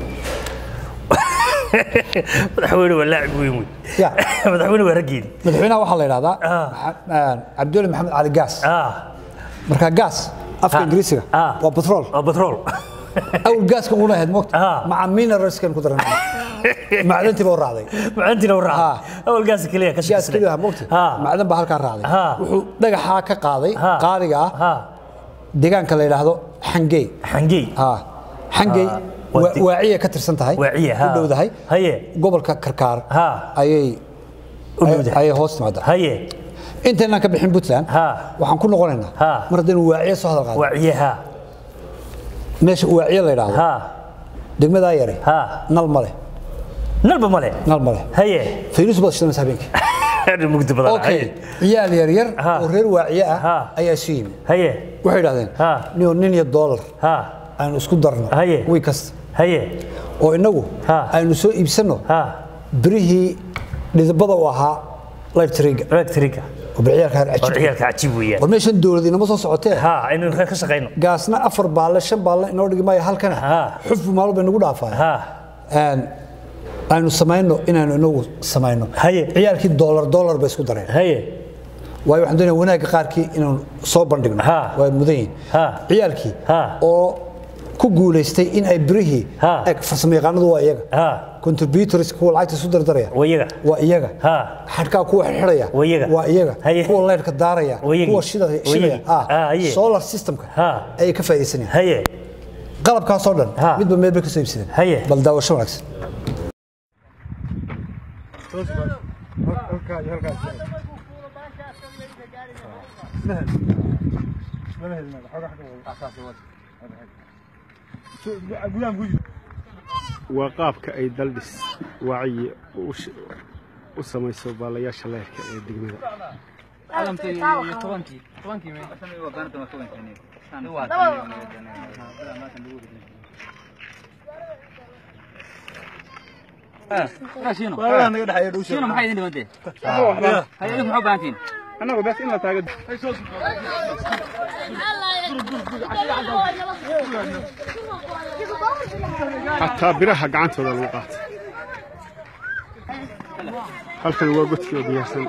madaxweyne waa laacib weyn wey Ya. madaxweyne waa raggeedi madaxweynaha waxaa la yidhahdaa Ah. Maxa- cabdulli maxamed cali gaas ah marka gaas afka Ah. ingiriisiga Ah. waa batrool waa batrool awal gaaska una ahayd moogta Ah. maca mineralskan ku daran macdantiiba u raacday macaantiina u Ah. raaca awal gaas keliya ka gaas shaqeysnay keliya moogta ah macdan baa halkaa raacday Ah. wuxuu dhagaxaa ka qaaday Ah. qaaliga ah ah deegaanka la yidhaahdo xangey xangey Ah. xangey Ah. Waa waa- di- waaciya ka tirsan tahay Waaciya, u ha. dhowdahay Haye. gobolka karkaar Ah. ayay U dhowdahay. ayay hoos timaadaa haye intaynaan ka bixin puntland Ha. waxaan ku noqonaynaa Ha. mar haddaynu waaciye soo hadal qaadno waaciyaha meesha waaciye la yidhaahdo ha degmadaa yare ha nal male nalba male nal male haye fayrus baad shidanaysa habeenkii mugdi badan okay ciyaal yar yar Ha. oo reer waaciye Ha. ah ayaa isu yimi haye waxay idhahdeen Ha. nio nin iyo doolar ha aynu isku darno Haye. wiy kasta haye oo innagu Ha. aynu soo iibsanno ha birihii dhidibada u ahaa lightriga electrica oo bilciyaalka har oo cajiib ciyaalka cajiib weeyaan war meeshan dowlad inama soo socotee ha aynu ka shaqeyno gaasna afar baalle shan baalle inoo dhigi maayo halkana Ha. xufbu maalmo bay nagu dhaafaya ha Een, aynu samayno inaanu inagu samayno Haye. ciyaalkii doolar doolar bay isku dareen haye waayo waxaan doonaya wanaagga qaarkii inaanu soo bandhigno Ha. waa mudan yihiin Ha. ciyaalkii Ha. oo ku guulaystay in ay birihii Ha. eg farsamo yaqaanadu waa iyaga ha contributors kuwa lacagta isu dardaraya waa iyaga waa iyaga Ha. xadhkaa kuwa xidhaya Waa iyaga. waa iyaga Haye. kuwa leyrka daaraya Waa iyagii. kuwa shida- Waa shidaya iyagii. Ah, haye. solar systemka Ha. ayay ka faa'iidaysanayaan haye qalabkaasoo dhan Ha. midba meel bay ka soo iibsadeen Haye. bal daawasho wanaagsan waa qaabka ay daldhis waaciyi u sh- u samayso baalayaasha leerka ee degmada annagu bes in la taaga xataa biraha gacantooda lagu qaatay halkan waa godkii oo diyaarsan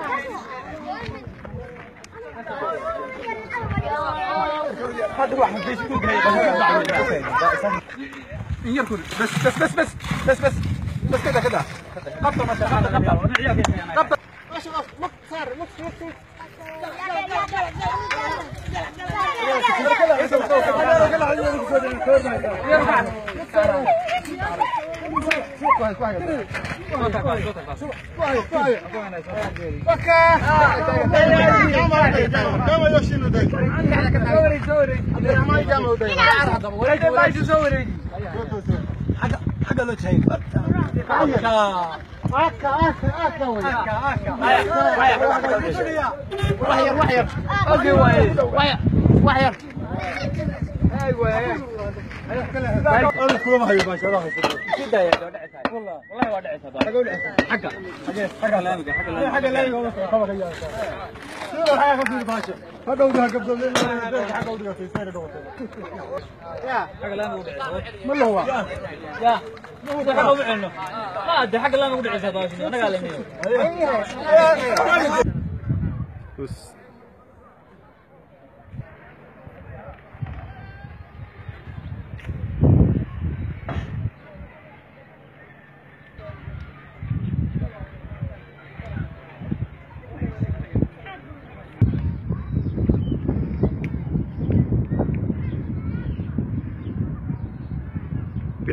Us-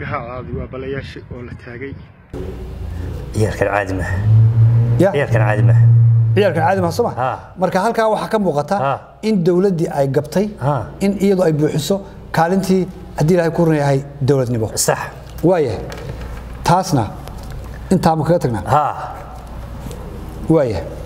ha aadi waa balayaasha oo la taagay ciyaalkan caadi maaha ya ciyaalkan caadi maaha ciyaalkan caadi ma soo ma Ha. marka halkaa waxaa ka muuqata Ha. in dowladdii ay gabtay Ha. in iyadu ay buuxiso kaalintii haddii ilaahay ku run yahay dowladnimo sax waayahay taasna intaama kaga tagnaa ha waayahay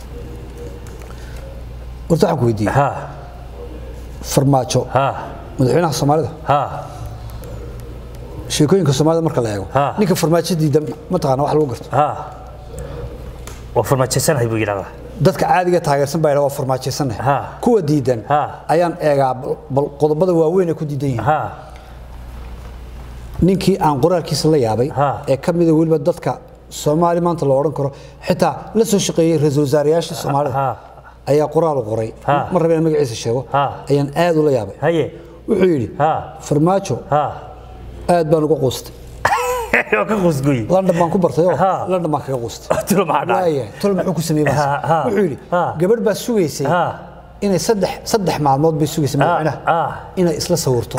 horta waxaan ku weydiiyey ha farmaajo ha madaxweynaha soomaalida ha sheekooyinka soomaalida marka la eego Ha. ninka farmaajo diida mataqaana wax lagu garto ha waa farmaajaysanhay buu yidhahdaa dadka caadiga taageersan baa yidhaha waa farmaajaysannahay Ha. kuwa diidan Ha. ayaan eegaa bal- bal qodobada waaweyn ee ku diidan yihiin ha ninkii aan qoraalkiisa la yaabay Ha. ee ka mida weliba dadka soomaali maanta loo odhan karo xitaa la soo shaqeeyey ra-iisul wasaarayaasha soomaalida Ha. ayaa qoraal u qoray Ha. mar raba inaan magaciisa sheego Ha. ayaan aad ula yaabay haye wuxuu yidhi ha farmaajo ha aad baan uga quustay waa ka qusguy london baan ku bartay oo Ha. london baan kaga quustay tulo maxaa dhacay waayahay tol muxuu ku sameeyey baas Ha, ha. wuxuu yidhi Ha. gabadh baa sugaysay Ha. inay saddex saddex maalmood bay sugaysay madaxweynaha ha. inay isla sawirto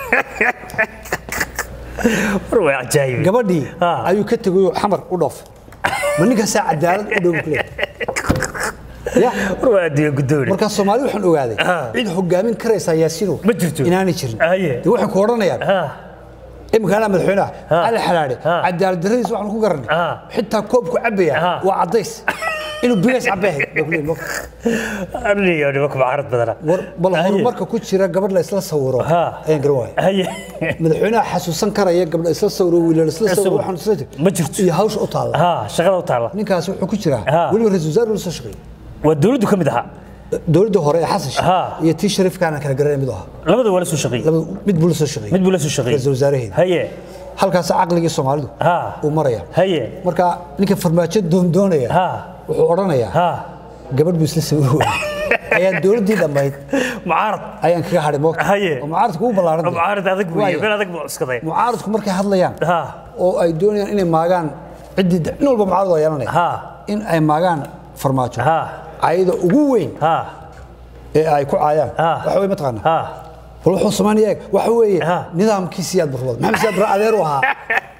war waa cajaayib gabadhii Ha. ayuu ka tegay oo xamar u dhoof ma ninkaasaa cadaalad u dhow kule ya war waa adduunya guddooni markaa soomaali waxaan ogaaday Ha. cid hogaamin karaysaa yaasino Ma jirto. inaanay jirin Haye. dee waxay ku odhanayaan ha imika anaa madaxweynaha Ha. cali xalaadhe Ha. cadaalad darradiisa waxaan ku garanay Ha. xitaa koobku cabaya Ha. waa caddays inuu bigays cabeehay bay ku leeyihin marka. aniyo nimanka macarad badana war bal Haye. horumarka ku jira gabadh la isla sawiro Ha. ayaan garan waaya haye madaxweynaha xasuusan karaya gabdha isla sawiro wiilal isla sawiro waxaan isla jir Ma jirto. iyo hawsha u taalla ha shaqada u taalla ninkaas wuxuu ku jiraa Ha. weliba ra-isul wasaare la soo shaqeeyey waa dowladdu ka mid ahaa dowladda hore ee xasan sheekh Ha. iyo tii shariifkaana kala garanay mid u ahaa labada waa la soo shaqeeyey labada mid buu la soo shaqeeyey mid buu la soo shaqeeyey ra-isul wasaaraheeda haye halkaas caqligii soomaalidu Ha. uu maraya haye marka ninka farmaajo doondoonaya Ha. wuxuu odhanayaa ha gabadh buu isla sawir waayey ayaan dowladdii dhammayd mucaarad ayaan kaga hadhay moogta Haye. oo mucaaradku u ballaaran tahay. mucaarad adag weeye Waayo. meel adag buu cuskaday mucaaradku markay hadlayaan ha oo ay doonayaan inay maagaan ciddii nin walba mucaarad waa yeelanaya ha in ay maagaan farmaajo ha cayda ugu weyn ha ee ay ku caayaan Ha. waxa wey mataqaana ha bal wuxuu samaynaya eeg waxa weeye Ha. nidaamkii siyaad barwad maxamed siyaad bar adeer u ahaa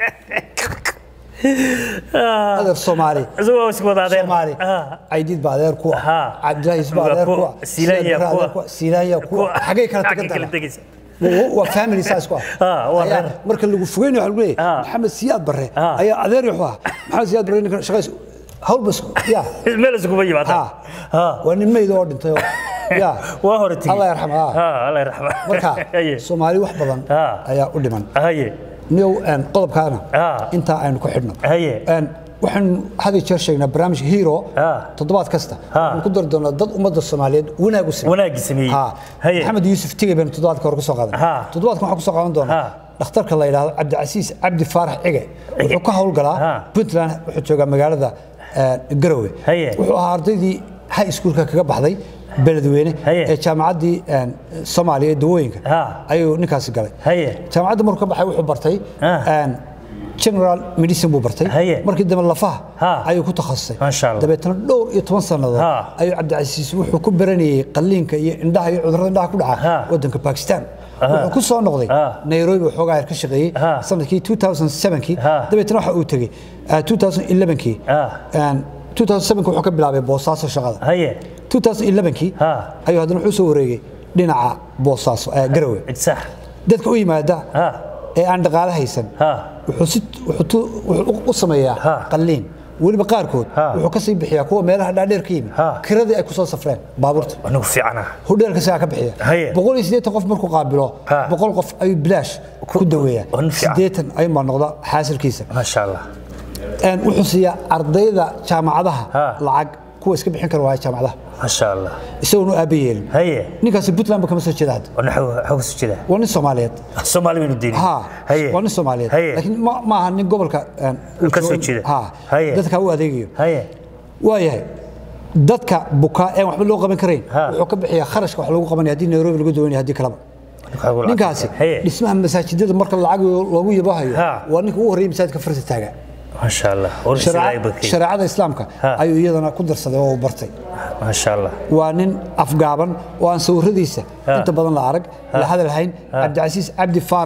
adeer soomaali isagoo isku wada adeer soomaali ha caydiid baa adeer ku Ha. ah cabdilaahi isbaa Waa adeer kuwa. ku ah Silaanya Siyaad Barre kuwa. adeer ku ah silaanya ku Kuwa. ah xagee kala Xaggay tagan kala tahay tegaysa Waa- waa family saas ku ah Ha, waa Ayaa- reer. marka lagu fogeynayo waxa lagu leeyahay Ha. maxamed siyaad barre Ha. ayaa adeer wuxuu ah maxamed siyaad barre ninkan shaqays hawl bas ya meel iskuba yimaada ha ha waa nin meyd oo dhintay oo ya waa hore tigi Allah yarxam, ha. ha Allah yarxam marka haye soomaali wax badan Ha. ayaa u dhiman haye niyow een, qodobkaana Ha. intaa aynu ku xidhno Haye. Een, waxaan had iyo jeer sheegnaa barnaamij hero Ha. toddobaad kasta Ha. waxaan ku dari doonaa dad ummadda soomaaliyeed wanaag u sameeyey wanaagii sameeyey Ha. haye maxamed yuusuf tigey baynu toddobaadka hore ku soo qaadan Ha. toddobaadkan waxaan ku soo qaadan doonaa Ha. dhakhtarka la yidhaahdo cabdicasiis cabdi faarax cige wuxuu ka howlgalaa Ha. puntland wuxuu joogaa magaalada een, garowe Haye. wuxuu ahaa ardaydii high schoolka kaga baxday beledweyne Haye. ee jaamacaddii een, soomaaliya ee dawooyinka Ha. ayuu ninkaasi galay haye jaamacadda markuu ka baxay wuxuu bartay Ah. een, general medicine buu bartay Haye. markii dambe lafaha Ha. ayuu ku takhasusay Masha Allah. dabeetana dhowr iyo toban sannadood Ha. ayuu cabdicasiis wuxuu ku baranayay qalliinka iyo indhaha iyo cudurrada indhaha ku dhaca Ha. waddanka bakistan wuxuu ku soo noqday Ha. nairobi waxoogaa yar ka shaqeeyey Ha. sanadkii 2007kii Ha. dabeetana waxa uu tegey ah, 2011kii Ha. Een, 2007 wuxuu ka bilaabay boosaaso shaqada haye 2011kii Ha. ayuu haddana wuxuu soo wareegay dhinaca boosaaso ee garowe sax dadka u yimaada ha ee aan dhaqaale haysan ha wuxuu si wuxuu tu- wuxuu u sameeyaa Ha. qalliin weliba qaarkood Ha. wuxuu ka sii bixiyaa kuwa meelaha dhaadheer ka yimi Ha. kiradii ay ku soo safreen baabuurta anigu fiicana hudheelka sigaa ka bixiya Haye. boqol iyo siddeetan qof markuu qaabilo Ha. boqol qof ayuu bilaash ku daweeyaa Waa nin fiican. siddeetan ayuunbaa noqda xaasilkiisa maasha allah Een, wuxuu siiyaa ardayda jaamacadaha Ha. lacag kuwa iska bixin kara waaya jaamacadaha maasha allah isagoonu aaba yeelin haye ninkaasi puntland ba kama soo jeeda hadda wana xaw soo jeeda waa nin soomaaliyeed soomaali baynu deynin ha haye waa nin soomaaliyeed haye laakiin ma ma aha nin gobolka een, uu Ka soo joogo- jeeda. ha Haye. dadka u adeegayo haye waayahay dadka bukaa ee waxba loo qaban karayn Ha. wuxuu ka bixiyaa kharashka wax lagu qabanaya haddii nairobi lagu daweynaya haddii kaleba ninkaasi haye dhismaha masaajidada marka lacag loogu yabahayo Ha. waa ninka ugu horreeyay masaajidka farta taaga maasha allah war Shareeca- islaahay bakay shareecada islaamka Ha. ayuu iyadana ku darsaday oo uu bartay maasha allah waa nin afgaaban oo aan sawiradiisa Ha. inta badan la arag la hadal hayn cabdicasiis cabdi faarax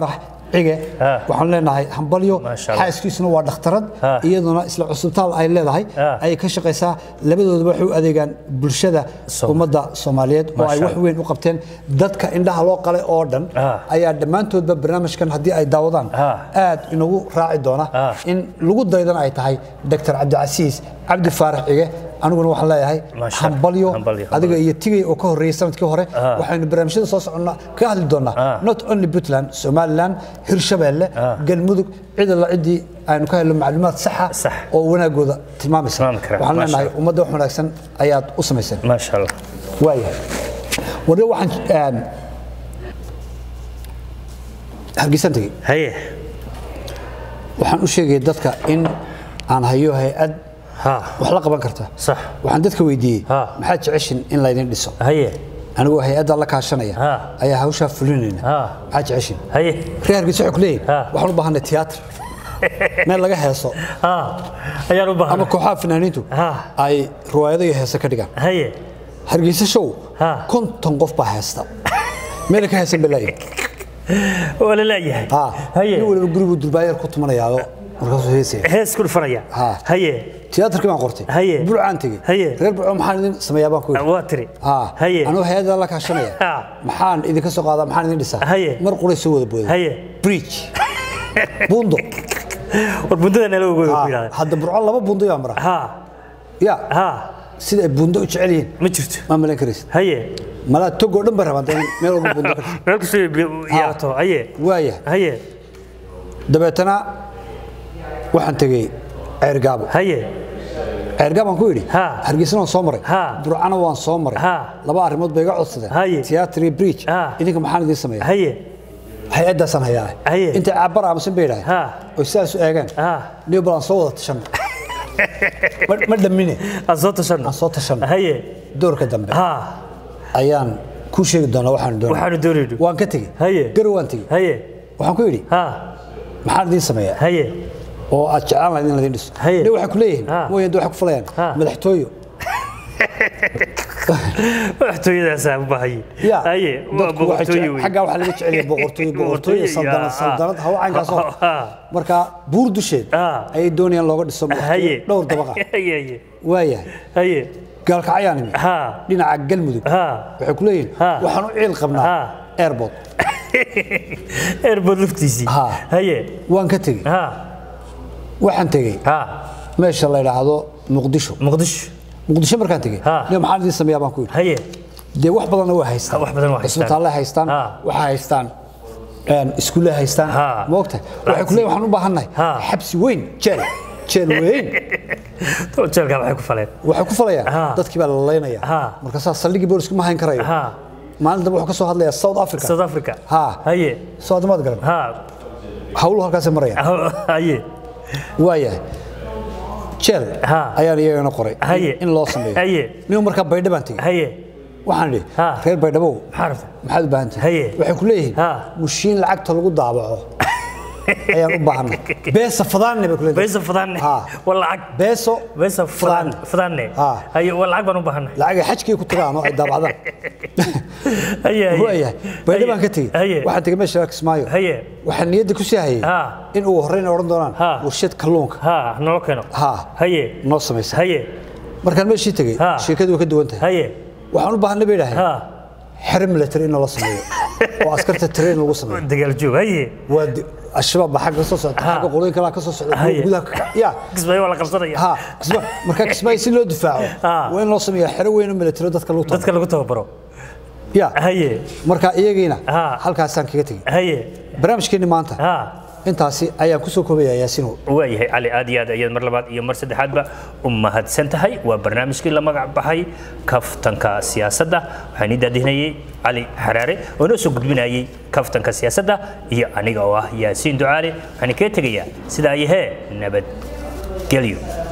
cige Ah. waxaan leenahay hambalyo Maasha Allah. xaaskiisuna waa dhakhtarad Ah. iyaduna isla cusubtaal ay leedahay Ah. ayay ka shaqaysaa labadoodaba waxay u adeegaan bulshada Som- ummadda soomaaliyeed oo ay Maasha wax weyn u qabteen dadka indhaha loo qalay oo dhan Ah. ayaa dhammaantoodba barnaamijkan haddii ay daawadaan Ah. aad inagu raaci doona Ah. in lagu daydan ay tahay dr cabdicasiis cabdi faarax cige aniguna waxaan leeyahay Maasha Allah. hambalyo Hambalyo, adiga iyo tigay oo ka horreeyay sanadkii hore Ah. waxaynu barnaamijyada soo soconnaa ka hadli doonaa Ah. not only puntland somaliland hirshabeelle Ah. galmudug cid alla ciddii aynu ka helno macluumaad saxa Sax. oo wanaagooda tilmaamaysa Tilmaami kara. waxaan Maasha leenahay Allah. ummadda wax wanaagsan ayaad u samayseen maasha allah waayahay warre waxaan een, hargeysan tegey haye waxaan u sheegaya dadka in aan hayo hay-ad ha wax la qaban karta sax waxaan dadka weydiiyey Ah. maxaad jeceshin in laydin dhiso haye anigoo hay-adda la kaashanaya Ah. ayaa hawshaa fulinayna Ah. maxaad jeceshin haye reer hargeysa waxay ku leeyihin Ah. waxaan u baahanay tiyaatar meel laga heeso ha ayaan u ama baahan kooxaha fanaaniintu Ah. ay riwaayado iyo heese ka dhigaan haye hargeysa show Ah. konton qof baa heesta meela ka heesan balaayi waa la leeyahay haye nin waliba guriguu durbaayeer ku tumanayaado markaasuu heesaya hees ku dhufanaya Ha. haye tiyaatarkii baan qortay Haye. burcaan tegey Haye. reer burco maxaan idin sameeyaa baan ku yidhi waa tiri Ah, haye anuu hay-adda la kaashanaya Ah. maxaan idinka soo qaadaa maxaan idin dhisaa Haye. mar quray soo wada booday haye bridge buundo war bundada nala ogoy ku Ah, yidhahda hadda burco laba buundo yaa mara ha ya ha sida ay buundo u jecel yihiin ma jirto ma malayn karaysid haye malaa togoo dhan bay rabaan dee in meel walba buundo ka dhigto meel kastoo yeelato haye waaya haye dabeetana waxaan tegey ceergaabo haye ceergaab aan ku yidhi Ha. hargeysana waan soo maray Ha. burcana waan soo maray Ha. laba arrimood bay iga codsadeen Haye. tiyaatar iyo bridge Ha. idinka maxaan idiin sameeya haye hay-addaasaan hayaa Haye. intay caabbar aamusan bay idhaaheen Ha. oo sidaas u eegeen ha niyo bal aan soo wada tashanno Ma- ma dhammine aan soo tashanno aan soo tashanno haye doorka dambe ha ayaan kuu sheegi doonaa waxaanu doonaa waxaanu doonayno waan ka tegey Haye. garow waan tegey haye waxaan ku yidhi ha maxaan idiin sameeyaa haye oo aad jeclaan lahayd in laydin dhiso Haye. ne waxay ku leeyihiin Ha. mooyaan de waxay ku falayaan Ha. madaxtooyo madaxtooyadaasaa u baahayay ya haye waa dadku waxay boqortooyo jecel- wey xaggaa waxaa laga jecel yahay boqortooyo boqortooyo Boqortooyo, saldanad ya, saldanad hawa caynkaasoo ha. marka buur dusheed Ah. ayay doonayaan looga dhiso haye madaxtooyo dhowr dabaqa haye haye waayahay haye gaalkacyaan imi ha dhinaca galmudug ha waxay ku leeyihiin Ha. waxaan u ciil qabnaa Ha. airport airport laftiisii Ha. haye waan ka tegey ha waxaan tegey ha meesha la yidhaahdo muqdisho muqdisho muqdisho markaan tegey Ha. niyo maxaan idiin sameeyaa baan ku yidhi haye dee wax badanna waa haystaan wax badan waa haystaan. isbitaallay haystaan Ha. waxay haystaan een, iskuullay haystaan Ha. moogta waxay ku leeyihin waxaan u baahannahay Ha. xabsi weyn jeel jeel weyn jeelkaa waxay ku faleen waxay ku falayaan Ha. dadkii baa la laynaya Ha. markaasaa saldhigii boolisku ma hayn karayo ha maalin dambe wuxuu ka soo hadlayaa south africa south africa Ha. haye soo adamaad garan ha hawluhu halkaasay marayaan haye waayahay jeel Ha. ayaan iyagana qoray Haye. in loo sameeyo Haye. nin markaa baydha baan tegey haye waxaan idhi Ha. reer baydhabow maxaa rabta maxaad u baahan Haye. tihiin waxay ku leeyihiin Ha. mushiin lacagta lagu daabaco ayaan u baahanay beesa fadaanne bay ku leeyihiin beesa fadaanne Ha. waa lacag beeso beesa Fadaan. fadaanne Ha. haye waa lacag baan u baahanay lacagay xajkii ku tagaan oo ay daabacdaan haye haye waayahay baydha baan ka tegey haye waxaan tegey meesha kismaayo haye waxaan niyadda ku sii hayay Ha. in ugu horreyn ay odhan doonaan Ha. warshad kalluunka ha noo keeno Ha. haye noo samaysa haye markaan meeshii tegey Ha. sheekadu way ka duwan tahay haye waxaan u baahanay bay idhaaheen ha xero military in loo sameeyo oo askarta train lagu sameeyo dagaal joog haye waa di- al-shabaab baa xagga soo socda Ha. xagga qolooyin kalaa ka soo socda kuwa Haye. gudaha ka- ya kismaayo waa la qabsanaya ha kisma markaa kismaayo si loo difaaco Ha. waa in loo sameeyo xero weyn oo military dadka lagu tago dadka lagu tababaro ya haye marka iyagiina Ha. halkaasaan kaga tegey haye barnaamijkeenni maanta ha intaasi ayaan kusoo koobaya yaasino waayahay cali aad iyo aad ayaad mar labaad iyo mar saddexaadba u mahadsan tahay waa barnaamijkii la magac baxay kaftanka siyaasadda waxaan ii daadihinayay cali xaraare oo inoo soo gudbinayay kaftanka siyaasadda iyo aniga oo ah yaasiin ducaale waxaan kaga tegayaa sidaa ayahee nabadgelyo